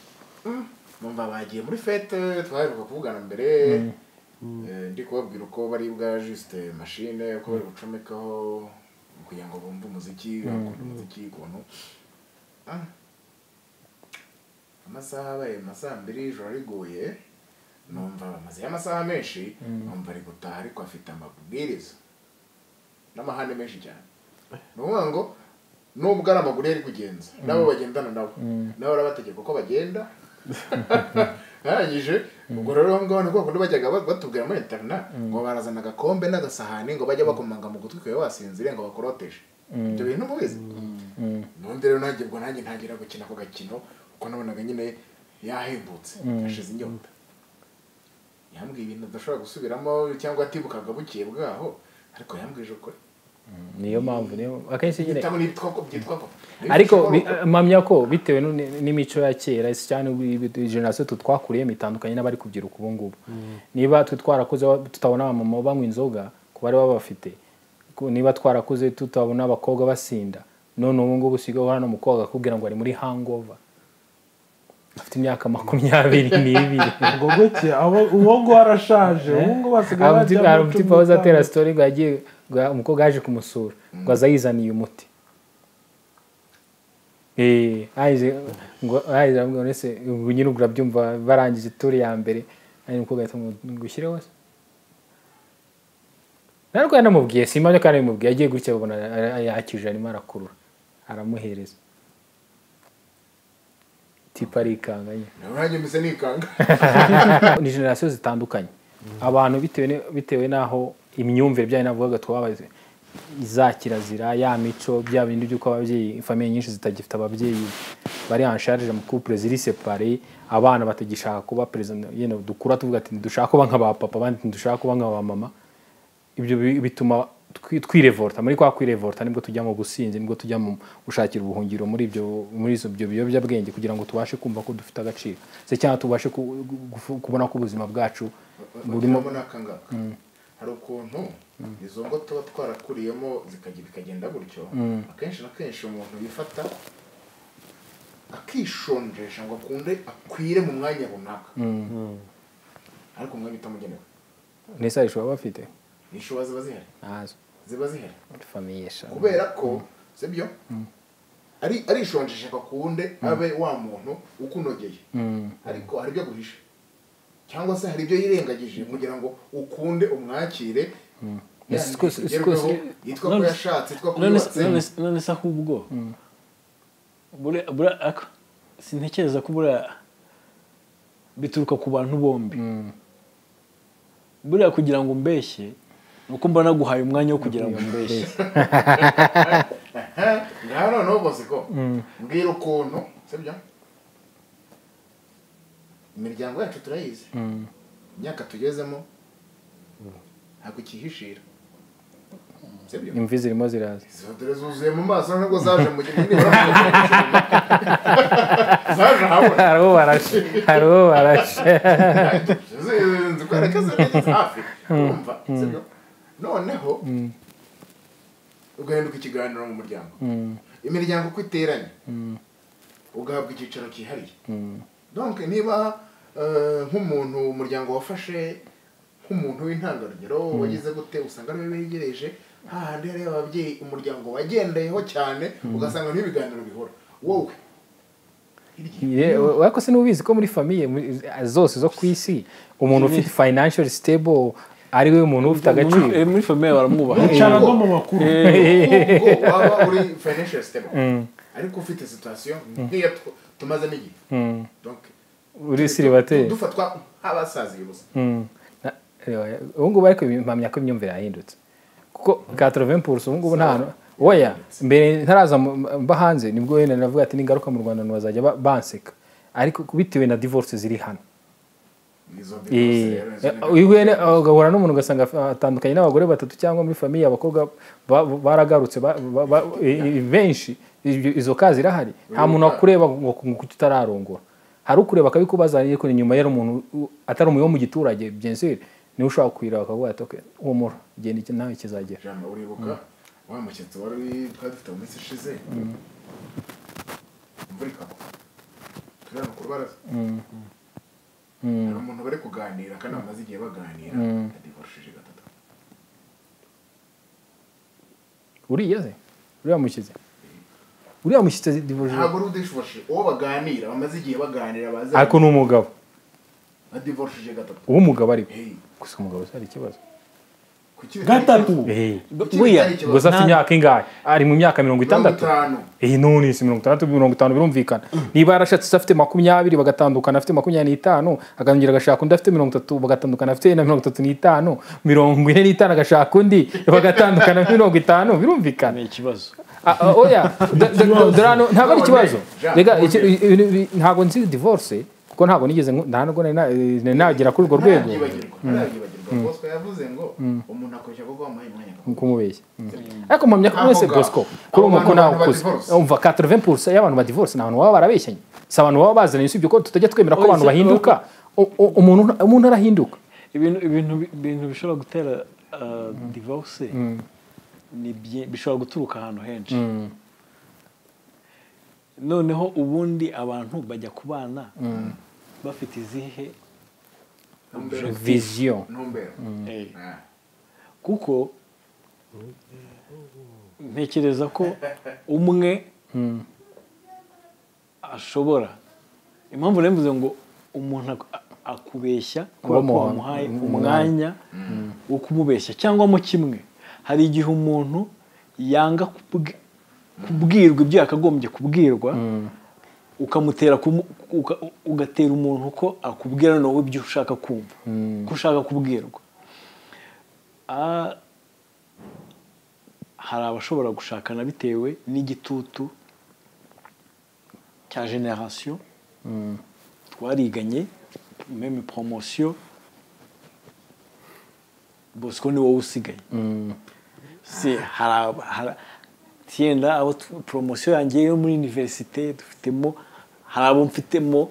numva bagiye muri fete twaheruka kuvugana mbere Eh, ndi kubabwira uko bari bwa juste machine uko bari gucomekaho kugira ngo bumve umuziki bakunda umuziki ukuntu Ah. amasaha abaye mu masaha mbiri ijoro riguye numva bamaze amasaha menshi numva ari gutaha ariko afite amabwiriza n'amahane menshi cyane ni ukuvuga ngo nubwo ari amaguru ye ari kugenza nabo bagendana nabo nabo barabategeka uko bagenda arangije ubwo rero aho ngaho ni bwoko bajyaga ba- batubwira muri interina ngo barazana agakombe n'agasahani ngo bajye bakomanga mu gutwi kwawe wasinziriye ngo bakoroteje ibyo bintu mubizi n'undi rero nanjye ubwo nanjye ntangira gukina ako gakino kuko nabonaga nyine yahembutse yashize inyota yambwiye ibintu adashobora gusubiramo cyangwa atibukaga bukeye bwaho ariko yambwije ukuri niyo mpamvu niyo akenshi nyine bitamo n'ibitwa ko byitwa ko ariko bi- mpamya ko bitewe n'u- n'imico ya kera si cyane generasiyo twe twakuriyemo itandukanye n'abari kubyiruka ubu ngubu niba twe twarakuze wa- tutabona abamama banywa inzoga ku bari baba bafite ku- niba twarakuze tutabona abakobwa basinda none ubu ngubu usigaye uhora n'umukobwa akakubwira ngo ari muri hangover afite imyaka makumyabiri n'ibiri ubwo gutya abo- uwo nguwo arashaje uwo nguwo basigaye hari bajya mu umuti cumi wahoze atera n'itanu. sitori ngo yagiye ngo umukobwa yaje kumusura ngo aza yizaniye umuti Eh, ahise- ngo ahise aramubwira ngo ese ubu nyine ubwo urabyumva barangije turi ya mbere ari umukobwa ahita amubwira ngo ushyire wose narwo yanamubwiye si impamya kandi yamubwiye agiye gutya babona ara- ara- yakije arimo arakurura aramuhereza tipa arikanga nyine nanjye mbese nikanga ni generasiyo zitandukanye abantu bitewe ni- bitewe n'aho imyumvire bya navugaga twabaze za kirazira ya mico bya bindi by'uko ababyeyi famiye nyinshi zitagifite ababyeyi bari ansharije mu couple ziri séparé abana batagishaka kuba president yene dukura tuvuga ati dushaka kuba nka ba papa abandi dushaka kuba nka ba mama ibyo bi- bituma twi- twirevolta muri kwa kwirevolta nibwo tujya mu businzi nibwo tujya mu gushakira ubuhungiro muri ibyo muri izo byo biyobyabwenge kugira ngo tubashe kumva ko dufite agaciro se cyangwa tubashe ku- gufu- kubona ko ubuzima bwacu burimo burimo n'akangaka hari ukuntu izo ngo tuba twarakuriyemo zikajya bikagenda gutyo akenshi na kenshi umuntu yifata akishonjesha ngo akunde akwire mu mwanya runaka ariko umwanya utamugenewe nese baba bafite inshuba ziba zihari ntazo ziba zihari famiye eshanu kubera ko sibyo ari arishonjesha kakunde abe wa muntu ukunogeye ariko hari ibyo aguhishe cyangwa se hari ibyo yirengagije kugira ngo ukunde umwakire Yes, Yani twese- bigerweho, twese- yitwa ko none- yashatse yitwa ko none yubatse se- none se- none se ahubwo bure- bure- ako- sintekereza ko buriya bituruka ku bantu bombi buriya kugira ngo umbeshye ni uko mbona guhaye umwanya wo kugira ngo umbeshye ngaho noneho bose ko mbwira ukuntu sibyo imiryango yacu turayizi imyaka tugezemo ntabwo ikihishira sibyo imvi zirimo ziraza izo dore zuzuye mu maso nubwo zaje mu gihe nibura mu gihe zaje ahabona hari uwo barashe hari uwo barashe zikwereka zageze hafi urumva sibyo noneho ugahinduka ikiganiro mu muryango imiryango uko iteranye ugahabwa icyicaro cyihariye donc niba eh, nk'umuntu umuryango wafashe nk'umuntu w'intangarugero wagize gute usanga ariwe wegereje hahandi hari ababyeyi umuryango wagendeyeho cyane ugasanga niho ibiganiro bihora wowe wako se n'ubizi ko muri famiye muri- zose zo ku isi umuntu ufite financial stable ari we muntu ufite agaciro Muri- muri famiye baramwubaha bicara no mu makuru nubwo waba uri financial stable ariko ufite situation nk'iyo tu- tumazemo igihe donc uri siribateri dufatwa nk'abasaziye gusa Na- reba, ubu ngubu ariko impamya ko imyumvire yahindutse kuko katorove mpurusi ubu ngubu nta hantu- oya mbere ntaraza mu- mba hanze nibwo wenda navuga ati n'ingaruka mu rwanda ntibazajya ba- banseka ariko bitewe na divorce ziri hano izo divorce Eh, rero, izo ni- eh, uhuye na- ugahura n'umuntu ugasanga af- atandukanye n'abagore batatu cyangwa muri famiye abakobwa ba- baragarutse ba- ba- ba- eh, eh, benshi ibyo- izo ka zirahari nta muntu wakureba ngo ngo kuki utararongora hari ukureba akabikubaza ariko ni nyuma yari umuntu u- atari umuyobo mu giturage byenseri niwe ushobora kwira bakavuga ati "Okay, humura genda iki nawe kizagera jambo uribuka wa mushyitsi wari twari dufite mu minsi ishize imvura ikagwa turi hano ku rubaraza hari umuntu bari kuganira kandi bamaze igihe baganira yadivorishije gatatu uriya se uriya mushyitsi uriya mushyitsi divuje ntabwo ari udishivoshe uwo baganira bamaze igihe baganira bazi ariko ni umugabo badivorishije gatatu uwo mugabo ariko Hey, gusa umugabo se hari ikibazo kuki bitari gatatu buriya ikibazo? gusa afite imyaka ingahe ari mu myaka mirongo mirongo itandatu itanu iyi none si mirongo itandatu mirongo itanu birumvikana niba yarashatse se afite makumyabiri bagatandukana afite makumyabiri n'itanu akongera agashaka undi afite mirongo itatu bagatandukana afite na mirongo itatu n'itanu mirongo ine n'itanu agashaka undi bagatandukana afite mirongo itanu birumvikana ni ikibazo Ah, ah, oya da- da- da- dorano ntabwo ari ikibazo Jean, rega Jean, iki- ibi- ibi- ntabwo nzi divorce kuko ntabwo nigeze nku- nta nubwo nari na- eh, nari nagera kuri urwo rwego ntabyibagirwa ntabyibagirwa bosco yavuze ngo umuntu akoresha kuko wamuhaye umwanya kumubeshya ariko mpamya ko mwese Aho ngaho. bosco Abo kuri ubu ko bantu nawe abantu ukuze badivorce. umva 80% y'abantu badivorce ni abantu baba barabeshyanye si abantu baba bazanye usibye ko tutajya twemera ko abantu Oya, si- bahinduka U- u- umuntu umuntu arahinduka ibintu ibintu ibintu bishobora gutera uh, divorce ni byi- bishobora guturuka ahantu henshi noneho ubundi abantu bajya kubana bafite izihe Ntumbero. vision ntumbero Eh, Ah. kuko ntekereza ko umwe ashobora impamvu rero mvuze ngo umuntu ak- a- akubeshya kubera ko Wamuha- wamuhaye umwanya wo kumubeshya cyangwa mo kimwe hari igihe umuntu yanga kubwi- kubwirwa ibyo yakagombye kubwirwa ukamutera kumu- uka- ugatera umuntu ko akubwira wowe ibyo ushaka kumva ko ushaka kubwirwa Ah, hari abashobora gushakana bitewe n'igitutu cya generasiyo twariganye meme poromosiyo bosco ni wowe usigaye si hari aba- hari- tiyenda abo tu- poromosiyo yanjye yo muri univerisite dufitemo hari abo mfitemo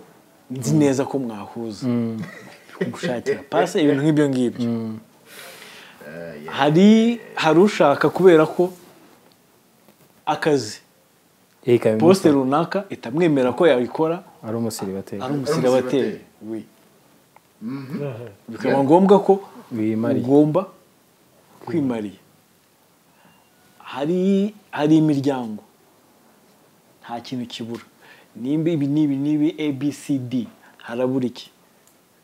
nzi neza ko mwahuza gushakira pasi ibintu nk'ibyo ngibyo hari hari ushaka kubera ko akazi Erika bimusaba- posite runaka itamwemera ko yabikora ari umusiribateri ari umusiribateri. umusiribateri we bikaba ngombwa ko wimariye. ugomba kwimarira hari hari imiryango nta kintu kibura nimba ibi n'ibi n'ibi abcd harabura iki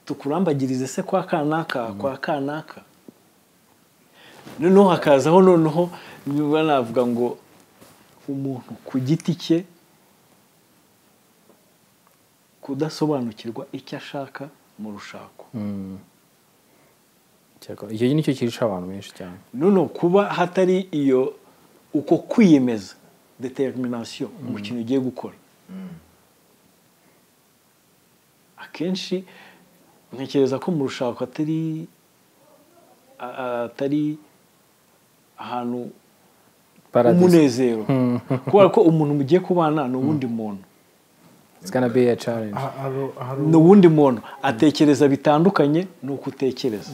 tukurambagirize se kwa kanaka kwa kanaka noneho hakazaho noneho niba navuga ngo umuntu ku giti cye kudasobanukirwa icyo ashaka mu rushako Cyakora, icyo nicyo kirisha abantu benshi cyane noneho kuba hatari iyo uko kwiyemeza determination mu kintu ugiye gukora akenshi ntekereza ko mu rushako atari a- atari ahantu paradise umunezero kubera ko umuntu mugiye kubana ni uwundi muntu it's gonna be a challenge Ha- haro- haro- ni uwundi muntu atekereza bitandukanye ni uko utekereza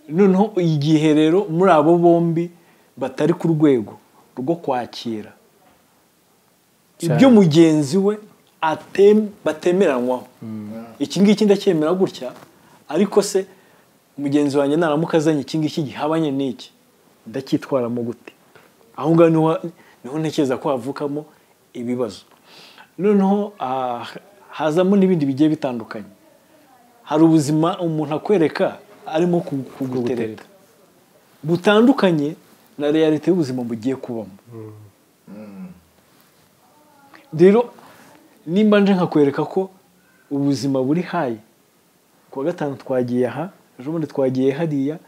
noneho igihe rero muri abo bombi batari ku rwego rwo kwakira ibyo mugenzi we atem- batemeranywaho iki ngiki ndacyemera gutya ariko se mugenzi wanjye naramuka azanye iki ngiki gihabanye n'iki ndacyitwaramo gute aho ngaho niho niho ntekereza ko havukamo ibibazo noneho ah, hazamo n'ibindi bigiye bitandukanye hari ubuzima umuntu akwereka arimo kugu- kugutereta butandukanye na realite y'ubuzima bugiye kubamo rero nimba nje nkakwereka ko ubuzima buri hayi kuwa gatanu twagiye aha ejo bundi twagiye hariya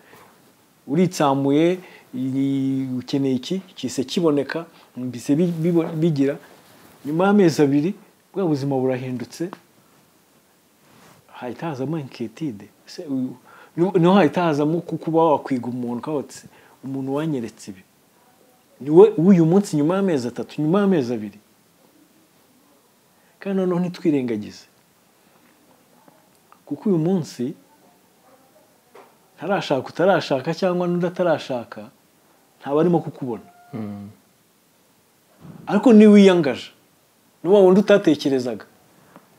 uritsamuye i- ukeneye iki kise kiboneka mbise bi- bibo- bigira nyuma y'amezi abiri bwa buzima burahindutse hahita hazamo inketide Se uyu- niho- niho hahita hazamo ku- kuba wakwiga umuntu ukaba wati, umuntu wanyeretse ibi niwe w'uyu munsi nyuma y'amezi atatu nyuma y'amezi abiri kandi noneho ntitwirengagize kuko uyu munsi ntarashaka utarashaka cyangwa n'undi atarashaka ntaba arimo kukubona ariko niba wiyangaje ni wa wundi utatekerezaga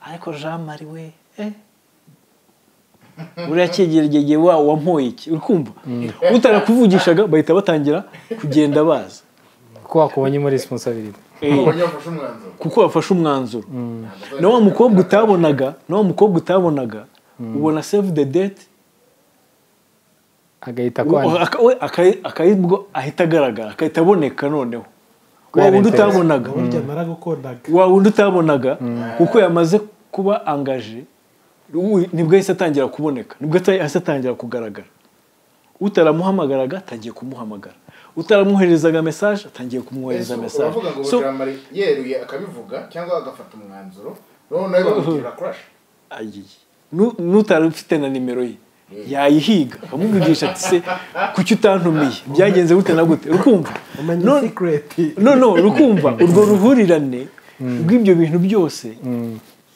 ariko jean marie we eh buriya cyegera igihe igihe wa wampoye iki uri kumva utarakuvugishaga bahita batangira kugenda baza kuko wakubonyemo responsability Eh, ubonye wafashe umwanzuro kuko bafashe umwanzuro na wa mukobwa utabonaga na wa mukobwa utabonaga ubona save the date agahita ubu- kwandika aka- we aka- akayibwo ahita agaragara agahita aboneka noneho Kubera wa wundi interest. utabonaga burya naragukundaga wa wundi utabonaga kuko yamaze kuba angaje ubu nibwo yahise atangira kuboneka nibwo ata- yahise atangira kugaragara utaramuhamagaraga atangiye kumuhamagara utaramwoherezaga mesaje atangiye kumwohereza Ese mesaje uravuga ngo So, jamari yeruye akabivuga cyangwa agafata umwanzuro noneho nawe bamugirira kurashi agiye Nu- n'utari ufite na nimero ye yayihiga akamuvugisha ati se kuki utantumiye byagenze gute na gute rukumva umenye None- sikureti no no rukumva urwo ruhurirane rw'ibyo bintu byose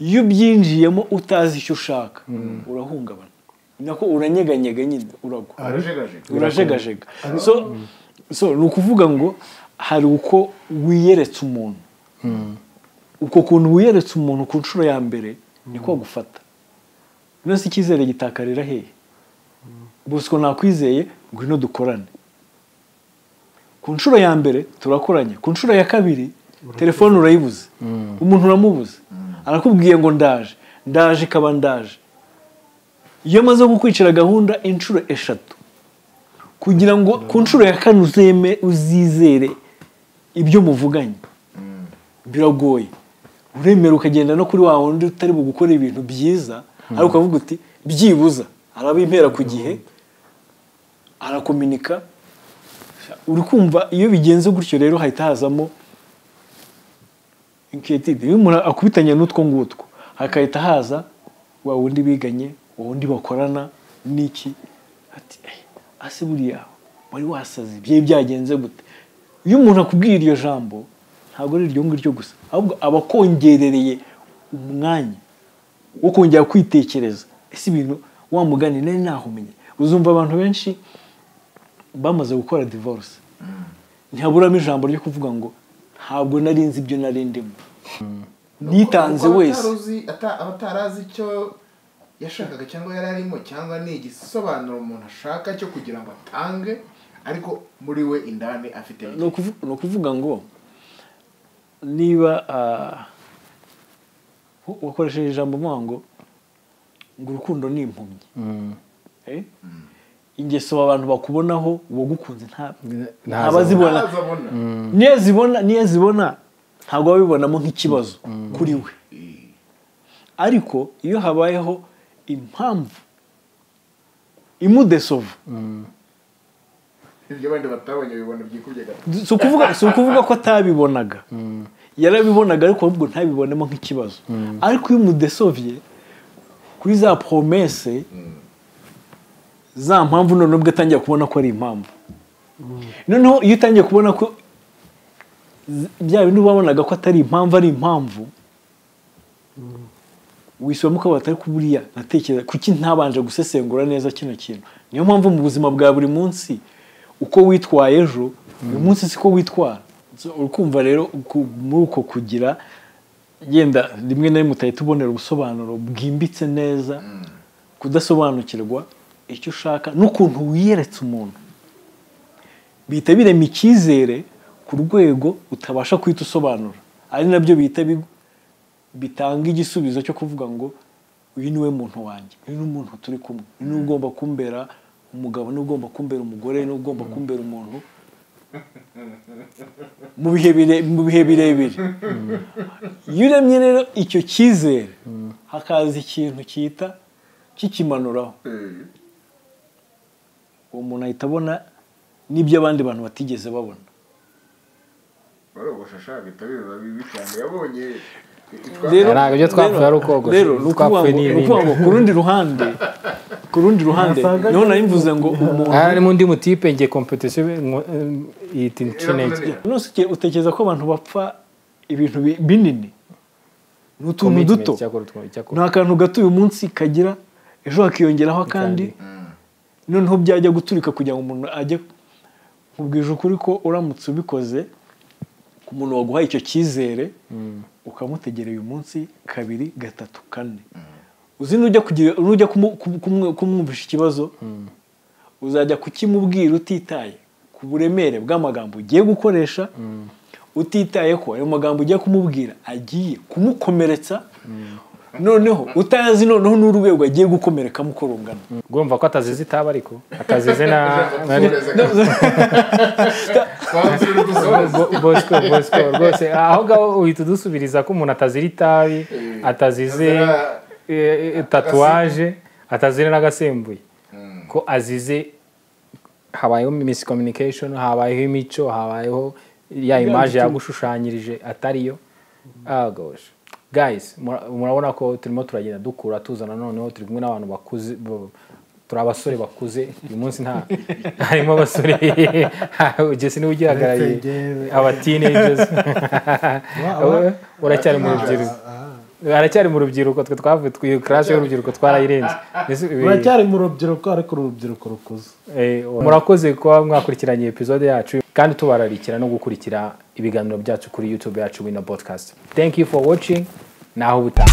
iyo ubyinjiyemo utazi icyo ushaka urahungabana ni nako uranyeganyega nyine uragwa arajegajega urajegajega so so ni ukuvuga ngo hari uko wiyeretse umuntu uko kuntu wiyeretse umuntu ku nshuro ya mbere niko agufata none se icyizere gitakarira hehe bosco nakwizeye ngwino dukorane ku nshuro ya mbere turakoranye ku nshuro ya kabiri telefone urayibuze umuntu uramubuze arakubwiye ngo ndaje ndaje ikaba ndaje iyo amaze kukwicira gahunda inshuro eshatu kugira ngo ku nshuro ya kane uzeme uzizere ibyo muvuganye biragoye uremera ukagenda no kuri wa wundi utari bugukora ibintu byiza ariko ukavuga uti byibuza araba impera ku gihe arakominika uri kumva iyo bigenze gutyo rero hahita hazamo inketide iyo umuntu akubitanye n'utwo ngutwo hakahita haza wa wundi biganye wa wundi bakorana n'iki ati "Eh, ase buriya wari wasaze byari byagenze gute iyo umuntu akubwiye iryo jambo ntabwo ari iryo ngiryo gusa ahubwo aba akongerereye umwanya wo kongera kwitekereza ese ibintu wa mugani nari nahumenye uzumva abantu benshi bamaze gukora divorce ntihaburamo ijambo ryo kuvuga ngo ntabwo nari nzi ibyo nari ndimo nitanze Kuko wese abataruzi- ata- abatarazi icyo yashakaga cyangwa yari arimo cyangwa ni igisobanuro umuntu ashaka cyo kugira ngo atange ariko muri we indani afite ni ukuvu- ni ukuvuga ngo niba ah, wa- wakoresheje ijambo mvuga ngo ngo urukundo ni impumyi Eh? ingeso abantu bakubonaho uwagukunze nta- ntabazibona Ntazabona. niyo zibona niyo zibona ntabwo babibonamo nk'ikibazo kuri we ariko iyo habayeho impamvu imudesova ibyo abandi batabonye bibona byikubye gato si ukuvuga si ukuvuga ko atabibonaga yarabibonaga ariko ahubwo ntabibonemo nk'ikibazo ariko iyo umudesovye kuri za promese za mpamvu none ubwo atangiye kubona ko ari impamvu noneho iyo utangiye kubona ko z- bya bindi wabonaga ko atari impamvu ari impamvu wisubiramo ukavuga ati ariko buriya natekereza kuki ntabanje gusesengura neza kino kintu niyo mpamvu mu buzima bwa buri munsi uko witwaye ejo uyu munsi siko witwara So, urukumva rero ku- muri uko kugira yenda rimwe na rimwe utahita ubonera ubusobanuro bwimbitse neza kudasobanukirwa icyo ushaka n'ukuntu wiyeretse umuntu bihita birema icyizere ku rwego utabasha guhita usobanura ari nabyo bihita bi- bitanga igisubizo cyo kuvuga ngo uyu niwe muntu wanjye uyu ni umuntu turi kumwe uyu niwe ugomba kumbera umugabo niwe ugomba kumbera umugore niwe ugomba kumbera umuntu mu bihe bire- mu bihe birebire iyo uremye rero icyo cyizere hakaza ikintu cyita kikimanuraho uwo muntu ahita abona n'ibyo abandi bantu batigeze babona barogosha ashaka guhita biba bibi cyane yabonye rero Ntabwo ibyo twapfuye ari ukogosha. rero ni ukuvuga Twapfuye ngo- ni ni ibindi. ukuvuga ngo ku rundi ruhande ku rundi ruhande Nasaga niho nari mvuze ngo umuntu aha harimo undi mutipe ngiye kompetisiyo yita intinege nose uke- utekereza ko abantu bapfa ibintu bi- binini ni utuntu duto nta kantu gato uyu munsi kagira ejo hakiyongeraho akandi noneho byajya guturika kugira ngo umuntu ajye nkubwije ukuri ko uramutse ubikoze ku muntu waguhaye icyo cyizere ukamutegera uyu munsi kabiri gatatu kane uzi nujya kugira- nujya kumu- kumu- kumu- kumwumvisha ikibazo uzajya kukimubwira utitaye ku buremere bw'amagambo ugiye gukoresha utitaye ko ayo magambo ugiye kumubwira agiye kumukomeretsa noneho utazi noneho n'urwego agiye gukomerekamo uko rungana rwumva ko atazize itaba ariko atazize na Bo- bosco bosco rwose aho ngaho uhita udusubiriza ko umuntu atazira itabi atazize Atazira- eh, eh, tatuwaje atazira n'agasembuye ko azize habayeho miscommunication habayeho imico habayeho ya imaje yagushushanyirije atariyo Ah, gosh guys mura- murabona ko turimo turagenda dukura tuzana noneho turi kumwe n'abantu bakuze bo- turi abasore bakuze uyu munsi nta harimo abasore jesi niwe ugihagarariye Uretse njyewe. aba teenagers Ura- uracyari mu rubyiruko aracyari mu rubyiruko twe twavuye twiyo class y'urubyiruko twarayirenze Mbese ibi- uracyari mu rubyiruko ariko uru rubyiruko rukuze Eh, murakoze kuba mwakurikiranye episode yacu kandi tubararikira no gukurikira ibiganiro byacu kuri youtube yacu wina podcast thank you for watching naho ubutaha